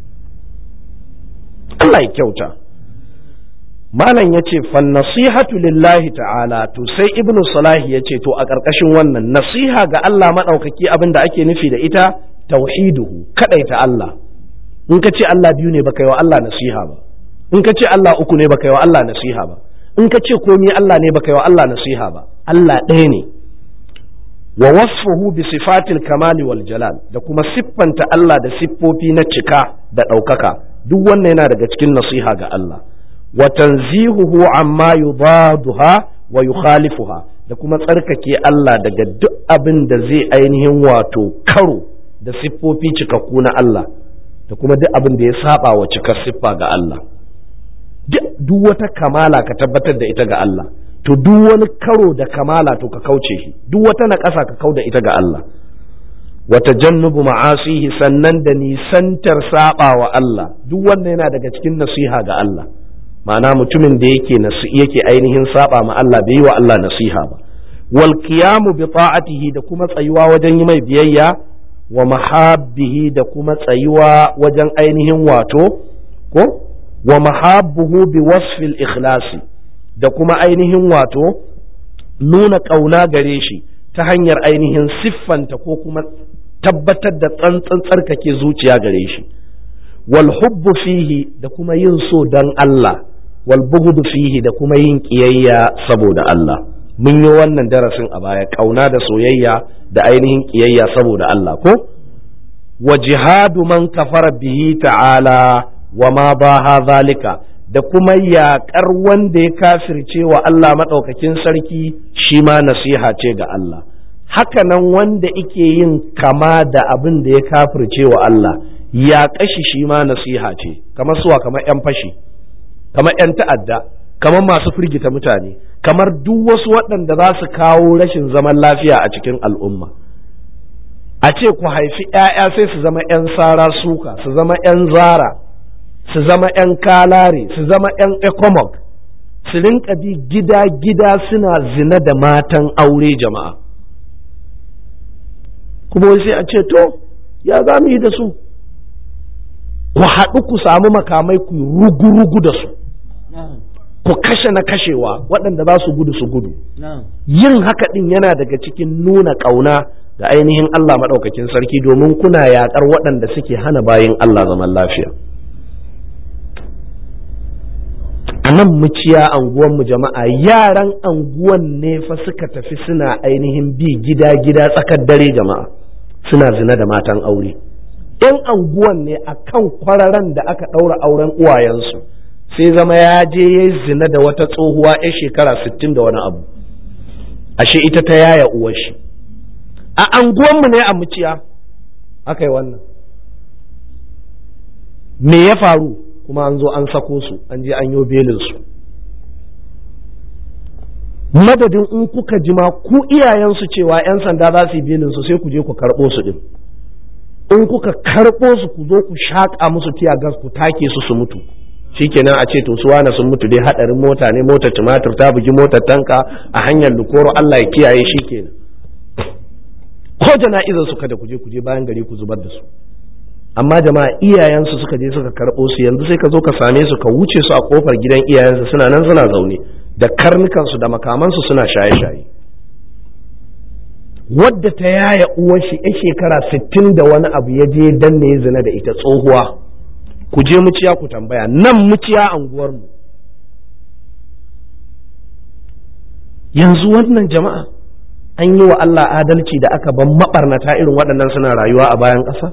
S1: Allah ya kyauta malam ya ce nasihatu lillahi ta'ala to sai ibnu salahi ya ce to a ƙarƙashin wannan nasiha ga Allah maɗaukaki abin da ake nufi da ita tauhiduhu kaɗaita Allah in ka ce Allah biyu ne baka yi wa Allah nasiha ba in ka ce Allah uku ne baka yi wa Allah nasiha ba in ka ce komi Allah ne baka yi wa Allah nasiha ba Allah ɗaya ne wa wasfuhu bi sifatil kamali wal jalal da kuma siffanta Allah da siffofi na cika da ɗaukaka duk wannan yana daga cikin nasiha ga Allah wa tanzihuhu amma yudaduha wa yukhalifuha da kuma tsarkake Allah daga duk abin da zai ainihin wato karo da siffofi cikakku na Allah da kuma duk abin da ya saba wa cikar siffa ga Allah duk wata kamala ka tabbatar da ita ga Allah to duk wani karo da kamala to ka kauce shi duk wata na ƙasa ka kau da ita ga Allah wata jannubu ma'asihi sannan da nisantar saba wa Allah duk wannan yana daga cikin nasiha ga Allah ma'ana mutumin da yake yake ainihin saba ma Allah bai yi wa Allah nasiha ba wal qiyamu bi ta'atihi da kuma tsayuwa wajen yi mai biyayya wa mahabbihi da kuma tsayuwa wajen ainihin wato ko wa mahabbuhu bi wasfil ikhlasi da kuma ainihin wato nuna ƙauna gare shi ta hanyar ainihin siffanta ko kuma tabbatar da tsantsan tsarkake zuciya gare shi wal hubbu fihi da kuma yin so dan Allah wal bughdu fihi da kuma yin kiyayya saboda Allah mun yi wannan darasin a baya kauna da soyayya da ainihin kiyayya saboda Allah ko wa jihadu man kafara bihi ta'ala wa ma baha zalika da kuma yaƙar wanda ya kafirce wa Allah maɗaukakin sarki shi ma nasiha ce ga Allah hakanan wanda ike yin kama da abin da ya kafirce wa Allah ya kashi shi ma nasiha ce kamar suwa kamar 'yan fashi kamar 'yan ta'adda kamar masu firgita mutane kamar duk wasu waɗanda za su kawo rashin zaman lafiya a cikin al'umma a ce ku haifi 'ya'ya sai su zama 'yan sara suka su zama 'yan zara su zama 'yan kalare su zama 'yan ecomoc su rinka bi gida-gida suna zina da matan aure jama'a kuma sai a ce to ya za mu yi da su ku haɗu ku samu makamai ku rugu-rugu da su ku kashe na kashewa waɗanda za su gudu su gudu yin haka ɗin yana daga cikin nuna ƙauna da ainihin Allah maɗaukakin sarki domin kuna yaƙar waɗanda suke hana bayin Allah zaman lafiya a nan muciya anguwanmu jama'a yaran anguwan ne fa suka tafi suna ainihin bi gida-gida tsakar dare jama'a suna zina da matan aure yan anguwan ne a kan kwararan da aka ɗaura auren uwayensu sai zama ya je ya zina da wata tsohuwa ya shekara sittin da wani abu ashe ita ta yaya uwar shi a anguwanmu ne a muciya aka yi wannan me ya faru kuma an zo an sako su an je an yi belin su madadin in kuka jima ku iyayensu cewa 'yan sanda za su yi belin su sai ku je ku karɓo su ɗin in kuka karɓo su ku zo ku shaƙa musu tiya gas ku take su su mutu shikenan a ce to su wane sun mutu dai hadarin mota ne motar tumatur ta bugi motar tanka a hanyar lukoro Allah ya kiyaye shikenan ko jana'izar su kada ku je ku je bayan gari ku zubar da su amma jama'a iyayensu suka je suka karɓo su yanzu sai ka zo ka same su ka wuce su a kofar gidan iyayensu suna nan suna zaune da karnukansu da makamansu suna shaye-shaye wadda ta yaya uwar shi ya shekara sittin da wani abu ya je danne ya zina da ita tsohuwa ku je muciya ku tambaya nan muciya anguwarmu yanzu wannan jama'a an yi wa Allah adalci da aka ban maɓarnata irin waɗannan suna rayuwa a bayan ƙasa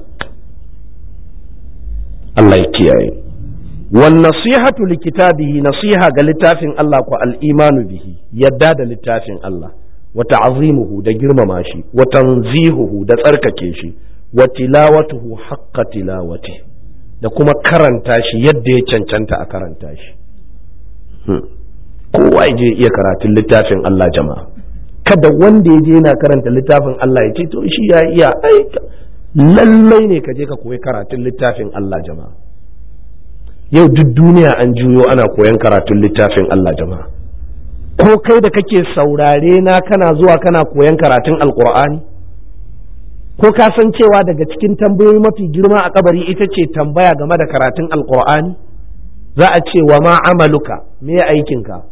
S1: Allah ya kiyaye wan nasihatu likitabihi nasiha ga littafin Allah ko al-imanu bihi yadda da littafin Allah wa ta'zimuhu da girmama shi wa tanzihuhu da tsarkake shi wa tilawatuhu haqqa tilawati da kuma karanta shi yadda ya cancanta a karanta shi kowa ya je iya karatun littafin Allah jama'a kada wanda ya je yana karanta littafin Allah ya ce to shi ya iya aika lallai ne ka je ka koyi karatun littafin Allah jama'a yau duk duniya an juyo ana koyan karatun littafin Allah jama'a ko kai da kake saurare na kana zuwa kana koyan karatun alkur'ani ko ka san cewa daga cikin tambayoyi mafi girma a kabari ita ce tambaya game da karatun alkur'ani za a ce wa ma amaluka me aikinka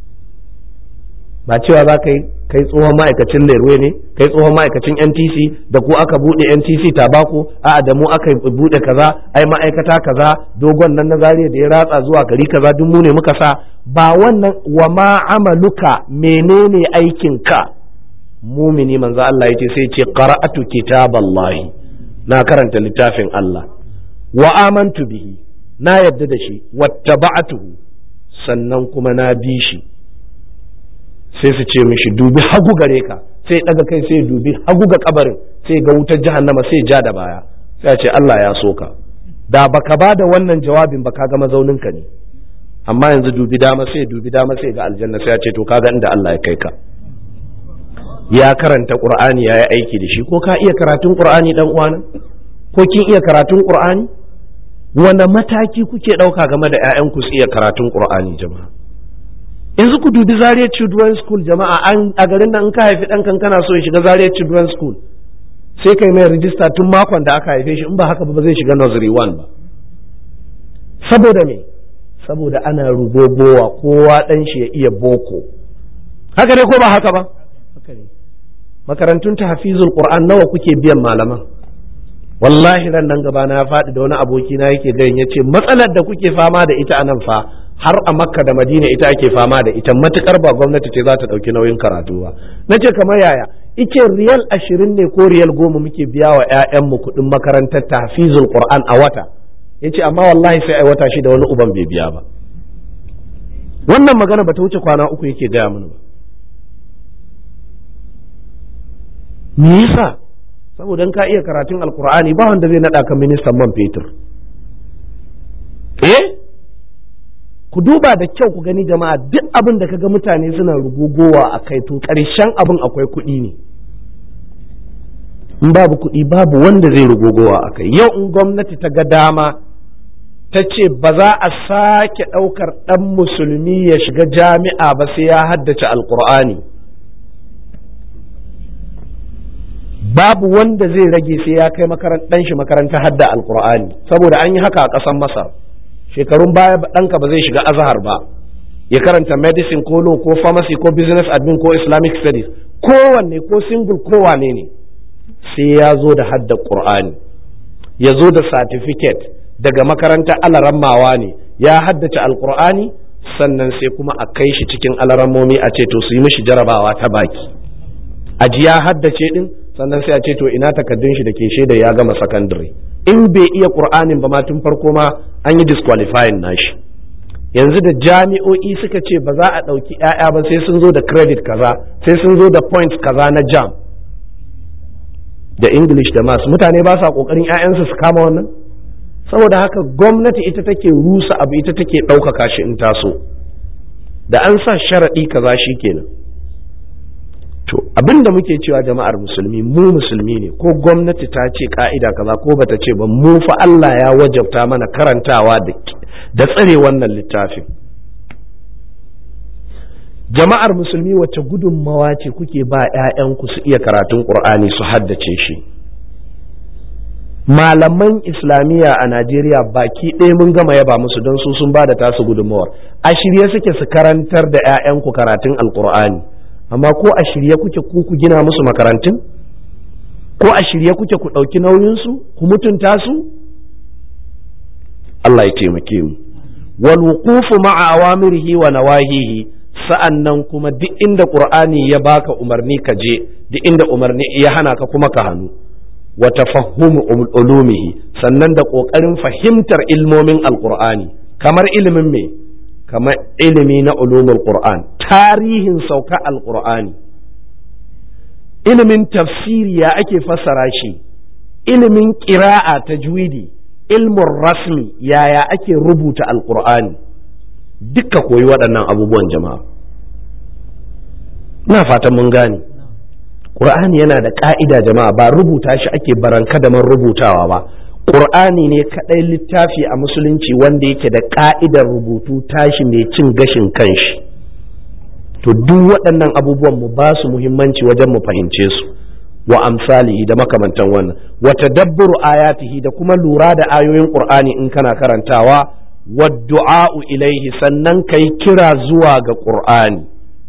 S1: ba cewa za ka yi kai tsohon ma'aikacin lerwe ne kai tsohon ma'aikacin ntc da ku aka bude ntc tabako a da mu aka bude kaza ai ma'aikata kaza dogon nan na zariya da ya ratsa zuwa gari kaza duk mu ne muka sa ba wannan wa ma amaluka menene aikin ka mumini manzo Allah yace sai ce qara'atu kitaballahi na karanta littafin Allah wa amantu bihi na yadda da shi wattaba'atuhu sannan kuma na bi shi sai su ce mishi dubi hagu gare ka sai daga kai sai dubi hagu ga kabarin sai ga wutar jahannama sai ja da baya sai ce Allah ya so ka da baka ba da wannan jawabin ba ka ga mazaunin ka ne amma yanzu dubi dama sai dubi dama sai ga aljanna sai ya ce to kaga inda Allah ya kai ka ya karanta qur'ani ya yi aiki da shi ko ka iya karatun qur'ani dan uwana ko kin iya karatun qur'ani wanda mataki kuke ɗauka game da 'ya'yanku su iya karatun qur'ani jama'a yanzu ku dubi Zaria Children's School jama'a an a garin nan in ka haifi ɗan kana so ya shiga Zaria Children's School sai kai mai rijista tun makon da aka haife shi in ba haka ba zai shiga nursery one ba saboda me saboda ana rugogowa kowa ɗan shi ya iya boko haka ne ko ba haka ba haka ne makarantun tahfizul qur'an nawa kuke biyan malaman wallahi ran nan gaba na faɗi da wani aboki na yake gayin ya ce matsalar da kuke fama da ita a nan fa har a makka da madina ita ake fama da ita matukar ba gwamnati ce za ta ɗauki nauyin karatu ba na ce kamar yaya ice riyal ashirin ne ko riyal goma muke biya wa 'ya'yanmu kuɗin makarantar tahfizul qur'an a wata ya ce amma wallahi sai ai wata shi da wani uban bai biya ba wannan magana ba ta wuce kwana uku yake gaya mana ba me yasa saboda in ka iya karatun alkur'ani ba wanda zai naɗa ka ministan man fetur eh ku duba da kyau ku gani jama'a duk abin da kaga mutane suna rugugowa a kai to ƙarshen abin akwai kuɗi ne in babu kuɗi babu wanda zai rugugowa a kai yau in gwamnati ta ga dama ta ce ba za a sake ɗaukar ɗan musulmi ya shiga jami'a ba sai ya haddace alkur'ani babu wanda zai rage sai ya kai ɗan shi makaranta hadda alkur'ani saboda an yi haka a ƙasar masar shekarun baya ɗanka ba zai shiga azahar ba ya karanta medicine ko law ko pharmacy ko business admin ko islamic studies kowanne ko single kowane ne sai ya zo da hadda qur'ani ya zo da certificate daga makaranta alarammawa ne ya haddace alqur'ani sannan sai kuma a kai shi cikin alarammomi a ce to su yi mishi jarabawa ta baki aji ya haddace din sannan sai a ce to ina takaddun shi da ke shaida ya gama secondary in bai iya qur'anin ba ma tun farko ma an yi disqualifying nashi yanzu da jami'o'i suka ce ba za a ɗauki 'ya'ya ba sai sun zo da credit kaza sai sun zo da points kaza na jam da english da mass mutane ba sa ƙoƙarin 'ya'yansu su kama wannan saboda haka gwamnati ita take rusa abu ita take ɗaukaka shi in taso da an sa sharaɗi kaza shi kenan to abin da muke cewa jama'ar musulmi mu musulmi ne ko gwamnati ta ce ka'ida kaza ko bata ce ba mu fa Allah ya wajabta mana karantawa da tsare wannan littafin jama'ar musulmi wacce gudunmawa ce kuke ba 'ya'yanku su iya karatun ƙur'ani su haddace shi malaman islamiyya a najeriya baki ɗaya mun gama yaba musu don su sun ba da tasu gudunmawar a shirye suke su karantar da 'ya'yanku karatun alƙur'ani amma ko a shirye kuke ku ku gina musu makarantun ko a shirye kuke ku ɗauki nauyinsu ku mutunta su Allah ya taimake mu wal wuqufu ma'a awamirihi wa nawahihi sa'annan kuma duk inda qur'ani ya baka umarni ka je duk inda umarni ya hana ka kuma ka hannu wa tafahhumu ulumihi sannan da kokarin fahimtar ilmomin alqur'ani kamar ilimin me kamar ilimi na ulumul qur'an tarihin sauka alqur'ani ilimin tafsiri ya ake fassara shi ilimin ƙira'a tajwidi ilmin rasmi yaya ake rubuta alqur'ani dukka koyi waɗannan abubuwan jama'a na fatan mun gane ƙur'ani yana da ƙa'ida jama'a ba rubuta shi ake baranka da man rubutawa ba ƙur'ani ne kaɗai littafi a musulunci wanda yake da ƙa'idar rubutu tashi mai cin gashin kanshi to duk waɗannan abubuwan mu ba su muhimmanci wajen mu fahimce su wa amsalihi da makamantan wannan wa tadabburu ayatihi da kuma lura da ayoyin ƙur'ani in kana karantawa wa du'a'u ilaihi sannan kai kira zuwa ga ƙur'ani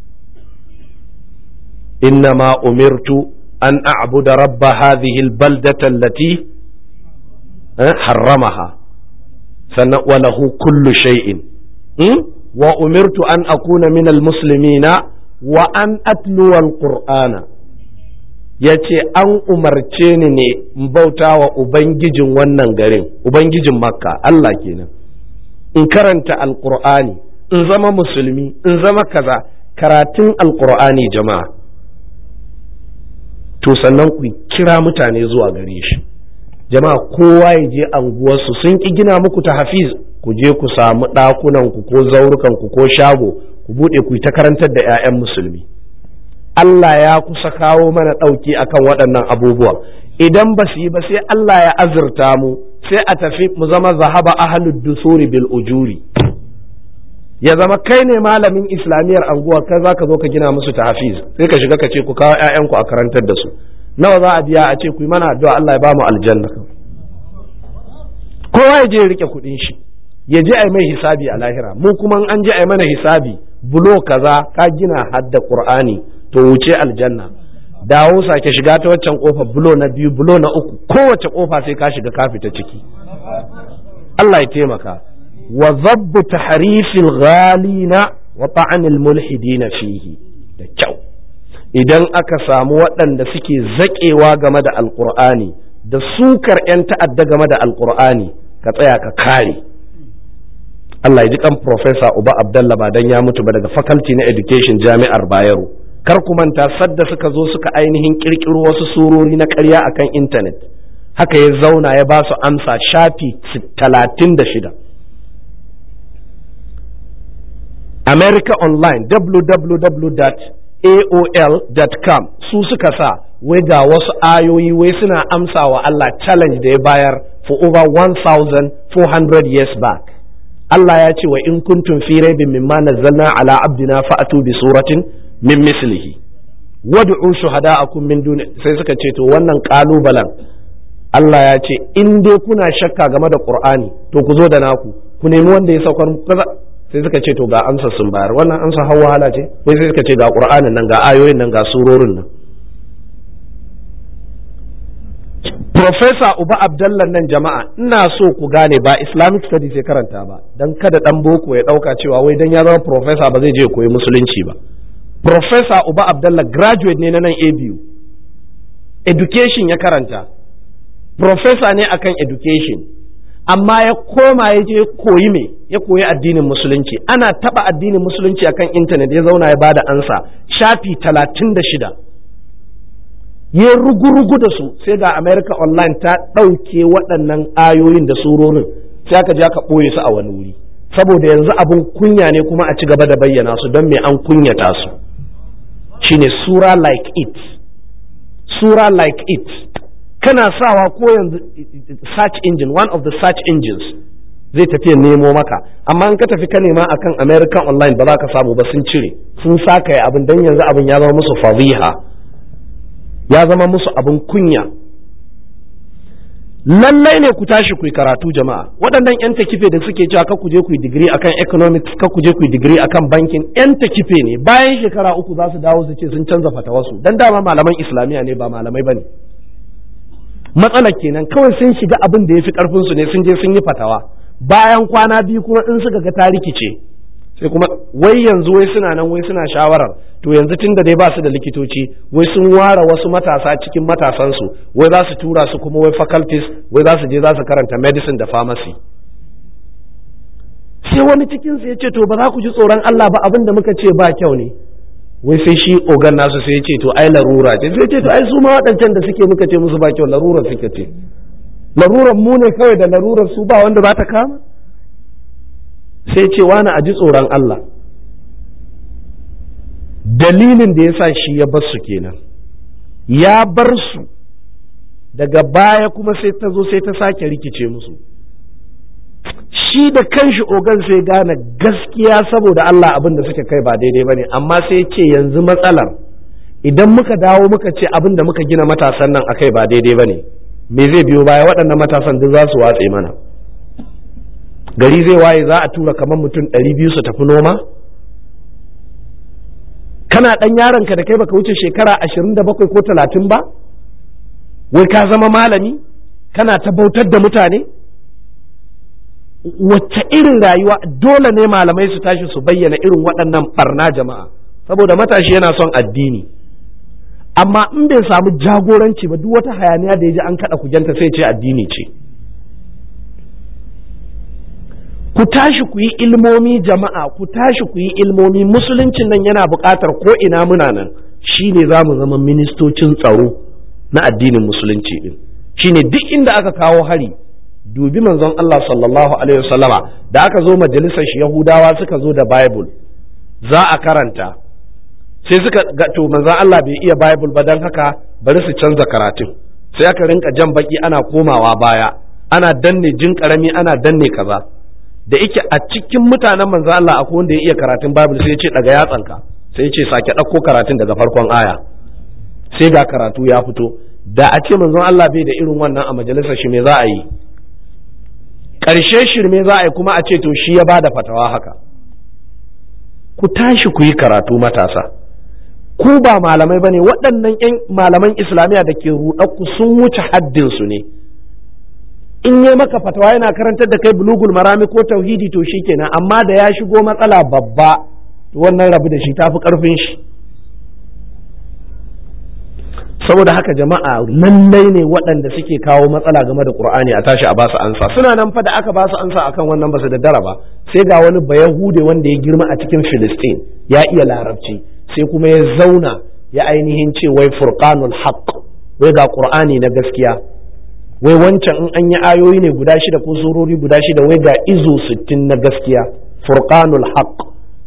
S1: innama umirtu an a'buda rabba hadhihi albaldata allati harramaha sannan walahu kullu shay'in wa umirtu an akuna min almuslimina wa an atluwa alqur'ana yace an umarce ni ne in bauta wa ubangijin wannan garin ubangijin makka Allah kenan in karanta alqur'ani in zama musulmi in zama kaza karatun alqur'ani jama'a to sannan ku kira mutane zuwa gare shi jama'a kowa ya je anguwarsu sun ki gina muku ta hafiz ku je ku samu ɗakunanku ko zaurukanku ko shago ku buɗe ku ta karantar da 'ya'yan musulmi Allah ya kusa kawo mana ɗauki akan waɗannan abubuwa idan ba su yi ba sai Allah ya azurta mu sai a tafi mu zama zahaba ahlud dusuri bil ujuri ya zama kai ne malamin islamiyyar anguwa kai za ka zo ka gina musu ta hafiz sai ka shiga ka ce ku kawo 'ya'yanku a karantar da su nawa za a biya a ce ku yi mana addu'a Allah ya ba mu aljanna kowa ya je ya rike kuɗin shi ya je a yi mai hisabi a lahira mu kuma an je a yi mana hisabi bulo kaza ka gina hadda qur'ani to wuce aljanna dawo sake shiga ta waccan kofa bulo na biyu bulo na uku kowace kofa sai ka shiga ka fita ciki Allah ya taimaka wa zabbu tahrifil ghalina wa ta'anil mulhidina fihi da kyau idan aka samu waɗanda suke zaƙewa game da alƙur'ani da sukar 'yan ta'adda game da alƙur'ani ka tsaya ka kare Allah ya ji kan Profesa Uba Abdalla ba dan ya mutu ba daga Faculty na Education Jami'ar Bayero kar ku manta sadda suka zo suka ainihin kirkiro wasu surori na ƙarya akan intanet haka ya zauna ya ba su amsa shafi talatin da shida America Online www.aol.com su suka sa wai ga wasu ayoyi wai suna amsa wa Allah challenge da ya bayar for over 1400 years back Allah ya ce wa in kuntum fi raibin mimma nazzalna ala abdina fa'atu bi suratin min mislihi wad'u shuhada'akum min duni sai suka ce to wannan kalubalen Allah ya ce in dai kuna shakka game da Qur'ani to ku zo da naku ku nemi wanda ya saukar sai suka ce to ga amsa sun bayar wannan amsa hawa hala ce sai sai suka ce ga Qur'anin nan ga ayoyin nan ga surorin nan Profesa Uba Abdallah nan jama'a ina so ku gane ba Islamic studies ya karanta ba dan kada dan boko ya dauka cewa wai dan ya zama profesa ba zai je koyi musulunci ba Profesa Uba Abdallah graduate ne na nan ABU education ya karanta profesa ne akan education amma ya koma ya je koyi me ya koyi addinin musulunci ana taba addinin musulunci akan intanet ya zauna ya bada ansa shafi talatin da shida ya rugu-rugu da su sai ga america online ta ɗauke waɗannan ayoyin da surorin sai aka je aka ɓoye su a wani wuri saboda yanzu abin kunya ne kuma a ci gaba da bayyana su don me an kunyata su shine sura like it sura like it kana sawa ko yanzu search engine one of the search engines zai tafi nemo maka amma in ka tafi ka nema akan american online ba za ka samu ba sun cire sun saka ya abin don yanzu abin ya zama musu fadiha ya zama musu abin kunya lallai ne ku tashi ku yi karatu jama'a waɗannan 'yan takife da suke cewa ka ku je ku yi digiri akan economics ka ku je ku yi digiri akan bankin 'yan takife ne bayan shekara uku za su dawo su ce sun canza fatawarsu dan dama malaman islamiyya ne ba malamai ba ne matsalar kenan kawai sun shiga abin da ya fi karfinsu ne sun je sun yi fatawa bayan kwana biyu kuma in suka ga ta rikice sai kuma wai yanzu wai suna nan wai suna shawarar to yanzu tun da dai ba su da likitoci wai sun ware wasu matasa cikin matasansu wai za su tura su kuma wai faculties wai za su je za su karanta medicine da pharmacy sai wani cikin su ya ce to ba za ku ji tsoron Allah ba abin da muka ce ba kyau ne wai sai shi ogan nasu sai ya ce to ai larura ce sai ce to ai su ma waɗancan da suke muka ce musu ba kyau larura suke ce larurar mu ne kawai da larurar su ba wanda za ta kama sai ce wani a ji tsoron Allah dalilin da ya sa shi ya bar su kenan ya bar su daga baya kuma sai ta zo sai ta sake rikice musu shi da kanshi ogan sai gane gaskiya saboda Allah abin da suke kai ba daidai ba ne amma sai ce yanzu matsalar idan muka dawo muka ce abin da muka gina matasan nan akai ba daidai ba ne me zai biyo baya waɗannan matasan duk za su watse mana gari zai waye za a tura kamar mutum ɗari biyu su tafi noma kana ɗan yaronka da kai baka wuce shekara ashirin da bakwai ko talatin ba wai ka zama malami kana ta bautar da mutane wacce irin rayuwa dole ne malamai su tashi su bayyana irin waɗannan barna jama'a saboda matashi yana son addini amma in bai samu jagoranci ba duk wata hayaniya da ya ji an kaɗa kujanta sai ce addini ce ku tashi ku yi ilmomi jama'a ku tashi ku yi ilmomi musuluncin nan yana buƙatar ko ina muna nan shine za mu zama ministocin tsaro na addinin musulunci din shine duk inda aka kawo hari dubi manzon Allah sallallahu alaihi wasallama da aka zo majalisar shi Yahudawa suka zo da Bible za a karanta sai suka ga to manzon Allah bai iya Bible ba dan haka bari su canza karatun sai aka rinka jan baki ana komawa baya ana danne jin karami ana danne kaza da yake a cikin mutanen manzo Allah akwai wanda ya iya karatun Bible sai ya ce daga yatsanka sai ya ce sake ɗauko karatun daga farkon aya sai ga karatu ya fito da a ce manzon Allah bai da irin wannan a majalisar shi me za a yi ƙarshe shirme za a yi kuma a ce to shi ya bada fatawa haka ku tashi ku yi karatu matasa ku ba malamai bane waɗannan yan malaman islamiyya da ke ruɗakku sun wuce haddin su ne in yi maka fatawa yana karantar da kai bulugul marami ko tauhidi to shikenan amma da ya shigo matsala babba to wannan rabu da shi tafi karfin shi saboda haka jama'a lallai ne waɗanda suke kawo matsala game da qur'ani a tashi a basu ansa suna nan fa da aka basu ansa akan wannan basu da dara ba sai ga wani bayahude wanda ya girma a cikin filistin ya iya larabci sai kuma ya zauna ya ainihin ce wai furqanul haqq wai ga qur'ani na gaskiya wai wancan in an yi ayoyi ne guda shida ko surori guda shida wai ga izo sittin na gaskiya furqanul haqq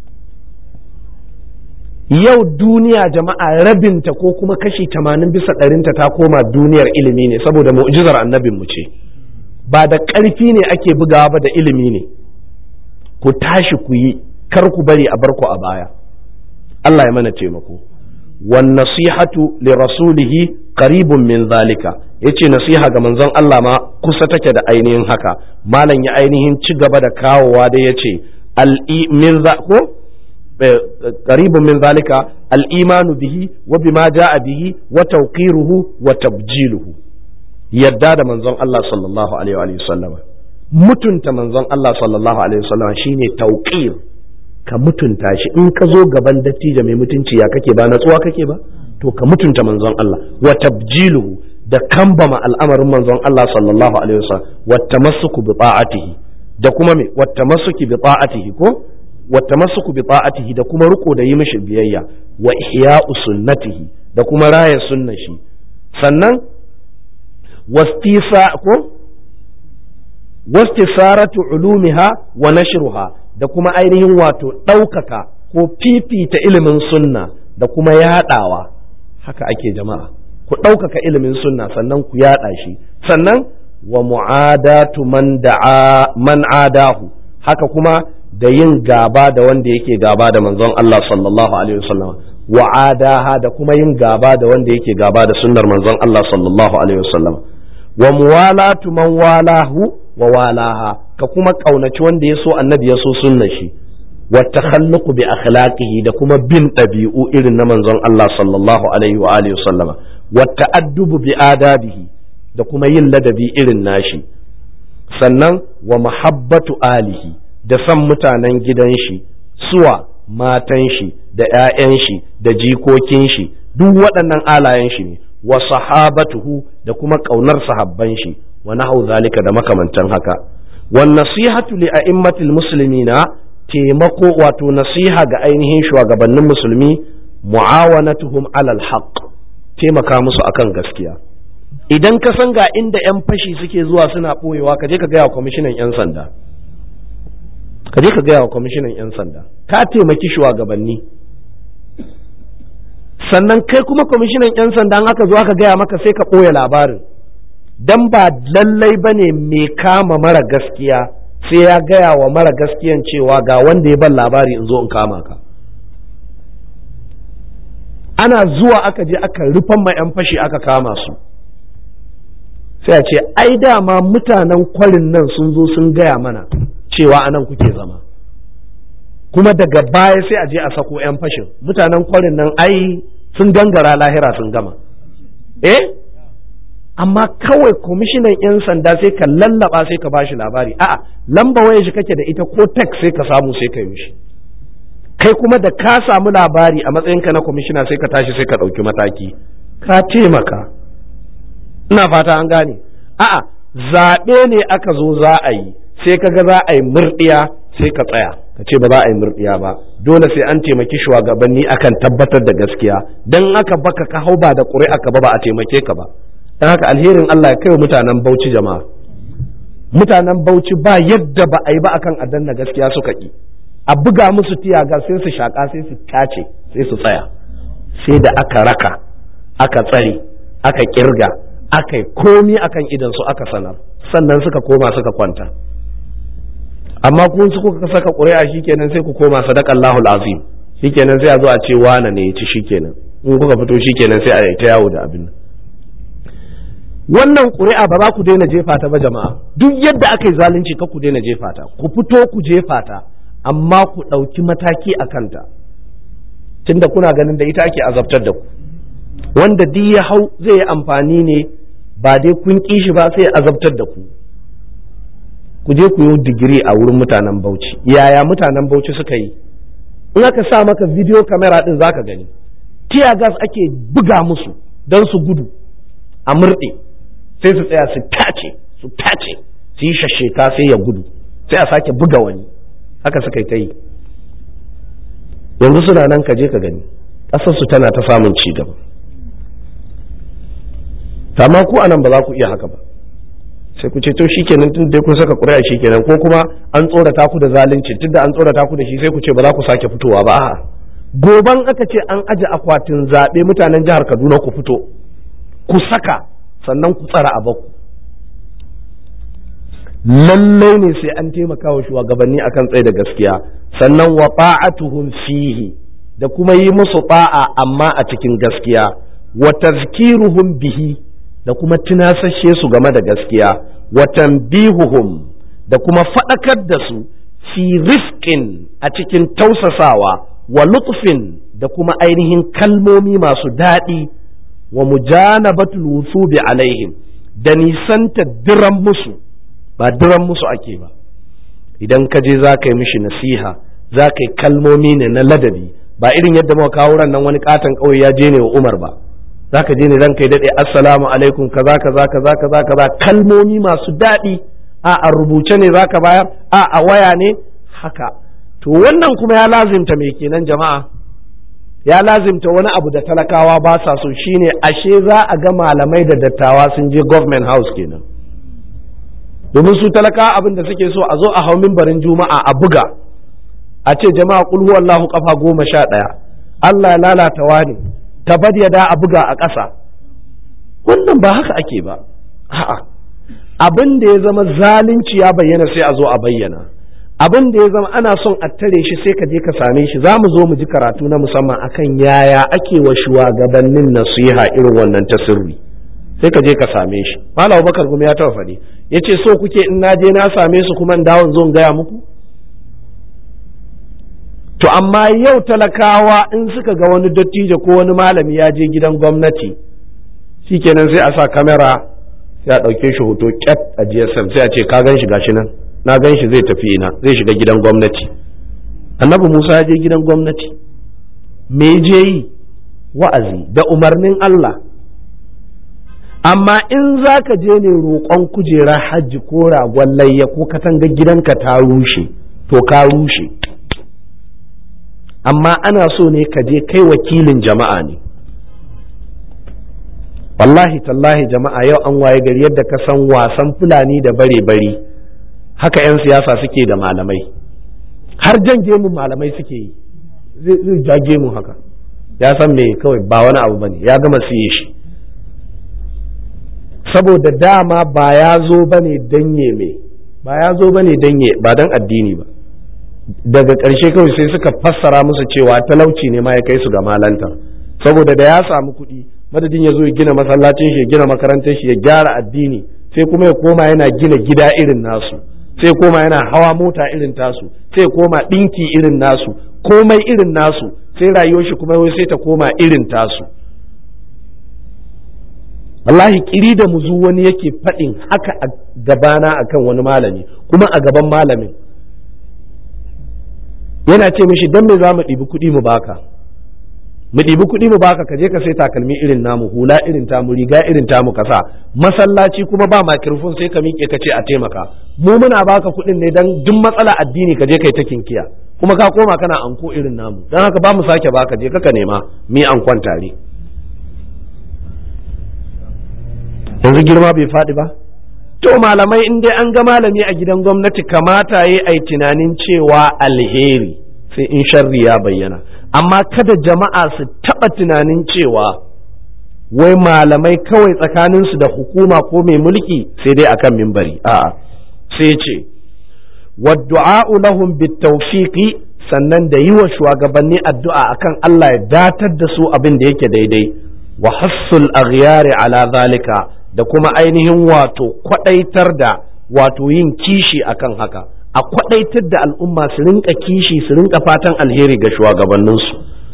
S1: yau duniya jama'a rabinta ko kuma kashi tamanin bisa ɗarinta ta koma duniyar ilimi ne saboda mu'jizar annabin mu ce ba da ƙarfi ne ake bugawa ba da ilimi ne ku tashi ku yi kar ku bari a barku a baya Allah ya mana taimako wan nasihatu li rasulihi qaribun min zalika yace nasiha ga manzon Allah ma kusa take da ainihin haka malam ya ainihin ci gaba da kawowa da yace al min za ko قريب من ذلك الإيمان به وبما جاء به وتوقيره وتبجيله يداد منزون الله صلى الله عليه وآله وسلم mutunta manzon Allah sallallahu alaihi wasallam shine tauqir ka mutunta shi in ka zo gaban dattijo mai mutunci ya kake ba natsuwa kake ba to ka mutunta manzon Allah wa tabjiluhu da kambama al'amarin manzon Allah sallallahu alaihi wasallam wa tamassuku bi ta'atihi da kuma me wa tamassuki bi ta'atihi ko والتمسك بطاعته da kuma riko da yi mishi biyayya wa ihya'u sunnatihi da kuma raya sunna shi sannan wastisa ko wastisaratu ulumiha wa nashruha da kuma ainihin wato ɗaukaka ko fifita ilimin sunna da kuma yaɗawa haka ake jama'a ku ɗaukaka ilimin sunna sannan ku yaɗa shi sannan wa mu'adatu man da'a man adahu haka kuma da yin gaba da wanda yake gaba da manzon Allah sallallahu alaihi wasallam wa adaha da kuma yin gaba da wanda yake gaba da sunnar manzon Allah sallallahu alaihi wasallam wa muwalatu man walahu wa walaha ka kuma kaunaci wanda ya so annabi ya so sunnar shi wa takhalluqu bi akhlaqihi da kuma bin ɗabi'u irin na manzon Allah sallallahu alaihi wa alihi wasallam wa ta'addubu bi adabihi da kuma yin ladabi irin nashi sannan wa mahabbatu alihi da san mutanen gidan shi suwa matan shi da 'ya'yan shi da jikokin shi duk waɗannan alayen shi ne wa sahabatuhu da kuma ƙaunar sahabban shi wa nahu zalika da makamantan haka wa nasihatu li a'immatil muslimina taimako wato nasiha ga ainihin shugabannin musulmi mu'awanatuhum alal haqq taimaka musu akan gaskiya idan ka san ga inda 'yan fashi suke zuwa suna ɓoyewa ka je ka gaya wa kwamishinan 'yan sanda ka je ka gaya wa kwamishinan 'yan sanda ka taimaki shugabanni sannan kai kuma kwamishinan 'yan sanda an aka zo aka gaya maka sai ka ɓoye labarin dan ba lallai ba ne mai kama mara gaskiya sai ya gaya wa mara gaskiyan cewa ga wanda ya ban labari in zo in kama ka ana zuwa aka je aka rufan ma 'yan fashi aka kama su sai a ce ai dama mutanen kwarin nan sun zo sun gaya mana cewa anan kuke zama kuma daga baya sai a je a sako 'yan fashin mutanen kwarin nan ai sun gangara lahira sun gama eh amma kawai kwamishinan 'yan sanda sai ka lallaba sai ka bashi labari a'a lamba waya shi kake da ita ko text sai ka samu sai ka yi mishi kai kuma da ka samu labari a matsayinka na kwamishina sai ka tashi sai ka ɗauki mataki ka taimaka ina fata an gane a'a zaɓe ne aka zo za a yi sai ka ga za a yi murɗiya sai ka tsaya ka ce ba za a yi murɗiya ba dole sai an taimaki shugabanni akan tabbatar da gaskiya dan aka baka ka hau ba da ƙuri'a ka ba ba a taimake ka ba dan haka alherin Allah ya kai mutanen Bauchi jama'a mutanen Bauchi ba yadda ba a yi ba akan adanna gaskiya suka ki a buga musu tiyaga sai su shaka sai su tace sai su tsaya sai da aka raka aka tsare aka kirga aka yi komi akan idan su aka sanar sannan suka koma suka kwanta amma kun su kuka saka ƙuri'a shikenan sai ku koma sadaqallahul azim shikenan sai a zo a ce wane ne ya ci shikenan in kuka fito shikenan sai a yi ta yawo da abin nan wannan ƙuri'a ba za ku daina jefa ta ba jama'a duk yadda aka yi zalunci ka ku daina jefa ta ku fito ku jefa ta amma ku ɗauki mataki a kanta tunda kuna ganin da ita ake azabtar da ku wanda duk ya hau zai yi amfani ne ba dai kun ƙi shi ba sai azabtar da ku ku je ku yi digiri a wurin mutanen bauchi yaya mutanen bauchi suka yi in aka sa maka video camera din zaka gani tear gas ake buga musu don su gudu a murɗe sai su tsaya su tace su tace su yi shasheka sai ya gudu sai a sake buga wani haka suka yi ta yi yanzu suna nan ka je ka gani ƙasarsu tana ta samun ci gaba amma ku anan ba za ku iya haka ba sai ku ce to shikenan tun dai kun saka ƙuri'a shikenan ko kuma an tsorata ku da zalunci tunda an tsorata ku da shi sai ku ce ba za ku sake fitowa ba a'a goban aka ce an aje akwatin zaɓe mutanen jihar Kaduna ku fito ku saka sannan ku tsara abaku lallai ne sai an taimaka wa shugabanni akan tsaye da gaskiya sannan wa ta'atuhum fihi da kuma yi musu ta'a amma a cikin gaskiya wa tazkiruhum bihi da kuma tunasashe su game da gaskiya wa tanbihuhum da kuma faɗakar da su fi rifqin a cikin tausasawa wa lutfin da kuma ainihin kalmomi masu daɗi wa mujanabatul wusubi alaihim da nisanta diran musu ba diran musu ake ba idan ka je za ka yi mishi nasiha za ka yi kalmomi ne na ladabi ba irin yadda muka kawo ran nan wani katon ƙauye ya je ne wa Umar ba za ka je ne zan kai daɗe assalamu alaikum kaza kaza kaza kaza kaza kalmomi masu daɗi a a rubuce ne za ka bayar a a waya ne haka to wannan kuma ya lazimta me kenan jama'a ya lazimta wani abu da talakawa ba sa so shine ashe za a ga malamai da dattawa sun je government house kenan domin su talakawa abin da suke so a zo a hau mimbarin juma'a a buga a ce jama'a kul huwallahu kafa goma sha ɗaya Allah ya lalata wani tabad ya da a buga a ƙasa wannan ba haka ake ba a'a abin da ya zama zalunci ya bayyana sai a zo a bayyana abin da ya zama ana son a tare shi sai ka je ka same shi za mu zo mu ji karatu na musamman akan yaya ake wa shugabannin nasiha irin wannan ta sirri sai ka je ka same shi malam Abubakar kuma ya taba faɗi yace so kuke in na je na same su kuma in dawon zo in gaya muku to amma yau talakawa in suka ga wani dattijo ko wani malami ya je gidan gwamnati shikenan sai a sa kamera sai a ɗauke shi hoto kyat a GSM sai a ce ka gan shi gashi nan na gan shi zai tafi ina zai shiga gidan gwamnati annabi Musa ya je gidan gwamnati me je yi wa'azi da umarnin Allah amma in za ka je ne roƙon kujera hajji ko ragon layya ko katanga gidanka ta rushe to ka rushe amma ana so ne ka je kai wakilin jama'a ne wallahi tallahi jama'a yau an waye gari yadda ka san wasan fulani da bare-bari haka 'yan siyasa suke da malamai har jan gemun malamai suke yi zai ja gemun haka ya san me kawai ba wani abu bane ya gama siye shi saboda dama ba ya zo bane danye me ba ya zo bane danye ba dan addini ba daga ƙarshe kawai sai suka fassara musu cewa talauci ne ma ya kai su ga malanta saboda da ya samu kuɗi madadin ya zo ya gina masallacin shi ya gina makarantar shi ya gyara addini sai kuma ya koma yana gina gida irin nasu sai koma yana hawa mota irin tasu sai koma ɗinki irin nasu komai irin nasu sai rayuwar shi kuma sai ta koma irin tasu wallahi kiri da muzu wani yake faɗin haka a gabana akan wani malami kuma a gaban malamin yana ce mishi don me za mu ɗibi kuɗi mu baka mu ɗibi kuɗi mu baka ka je ka sai takalmi irin namu hula irin tamu riga irin tamu kasa masallaci kuma ba makirfon sai ka miƙe ka ce a taimaka mu muna baka kuɗin ne dan duk matsala addini ka je kai ta kinkiya kuma ka koma kana anko irin namu dan haka ba mu sake baka je kaka nema mi ankon tare yanzu girma bai faɗi ba to malamai in dai an ga malami a gidan gwamnati kamata yi ai tunanin cewa alheri sai in sharri ya bayyana amma kada jama'a su taɓa tunanin cewa wai malamai kawai tsakaninsu da hukuma ko mai mulki sai dai akan mimbari a'a sai ce wadda'a'u lahum bitawfiqi sannan da yi wa shugabanni addu'a akan Allah ya datar da su abin da yake daidai wa hassul aghyari ala zalika da kuma ainihin wato kwadaitar da wato yin kishi akan haka a kwadaitar da al'umma su rinka kishi su rinka fatan alheri ga shugabanninsu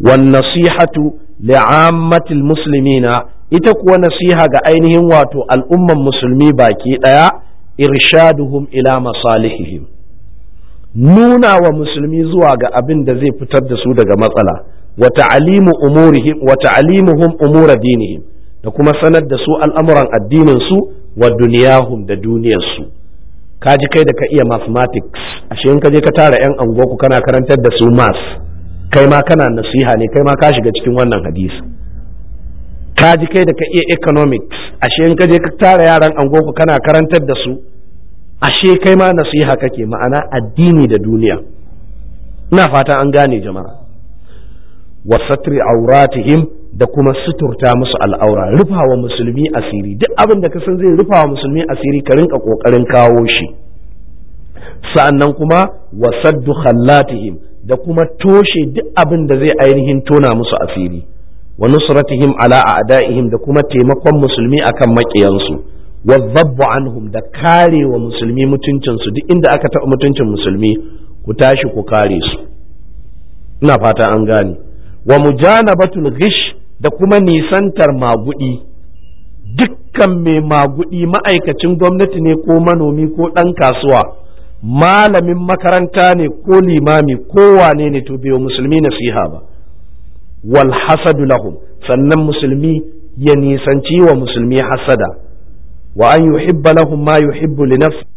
S1: wan nasihatu li'ammatil muslimina ita kuwa nasiha ga ainihin wato al'umman musulmi baki ɗaya irshaduhum ila masalihihim nuna wa musulmi zuwa ga abin da zai fitar da su daga matsala wa ta'alimu umurihim wa ta'alimuhum umura dinihim da kuma sanar da su al'amuran addinin su wa duniyahum da duniyar su ka ji kai da ka iya mathematics ashe in ka je ka tara yan anguwa kana karantar da su maths kai ma kana nasiha ne kai ma ka shiga cikin wannan hadisi ka ji kai da ka iya economics ashe in ka je ka tara yaran angoku kana karantar da su ashe kai ma nasiha kake ma'ana addini da duniya ina fata an gane jama'a wa satri auratihim da kuma suturta musu al'aura rufawa musulmi asiri duk abin da ka san zai rufawa musulmi asiri ka rinka kokarin kawo shi sa'annan kuma wa saddu khallatihim da kuma toshe duk abin da zai ainihin tona musu asiri wa nusratihim ala a'da'ihim da kuma taimakon musulmi akan maƙiyansu wa zabbu anhum da kare wa musulmi mutuncinsu duk inda aka taɓa mutuncin musulmi ku tashi ku kare su ina fata an gane wa mujanabatul ghish da kuma nisantar magudi dukkan mai magudi ma'aikacin gwamnati ne ko manomi ko ɗan kasuwa malamin makaranta ne ko limami ko wane ne to bai musulmi nasiha ba wal hasadu lahum sannan musulmi ya nisanci wa musulmi hasada wa an yuhibba lahum ma yuhibbu li nafsi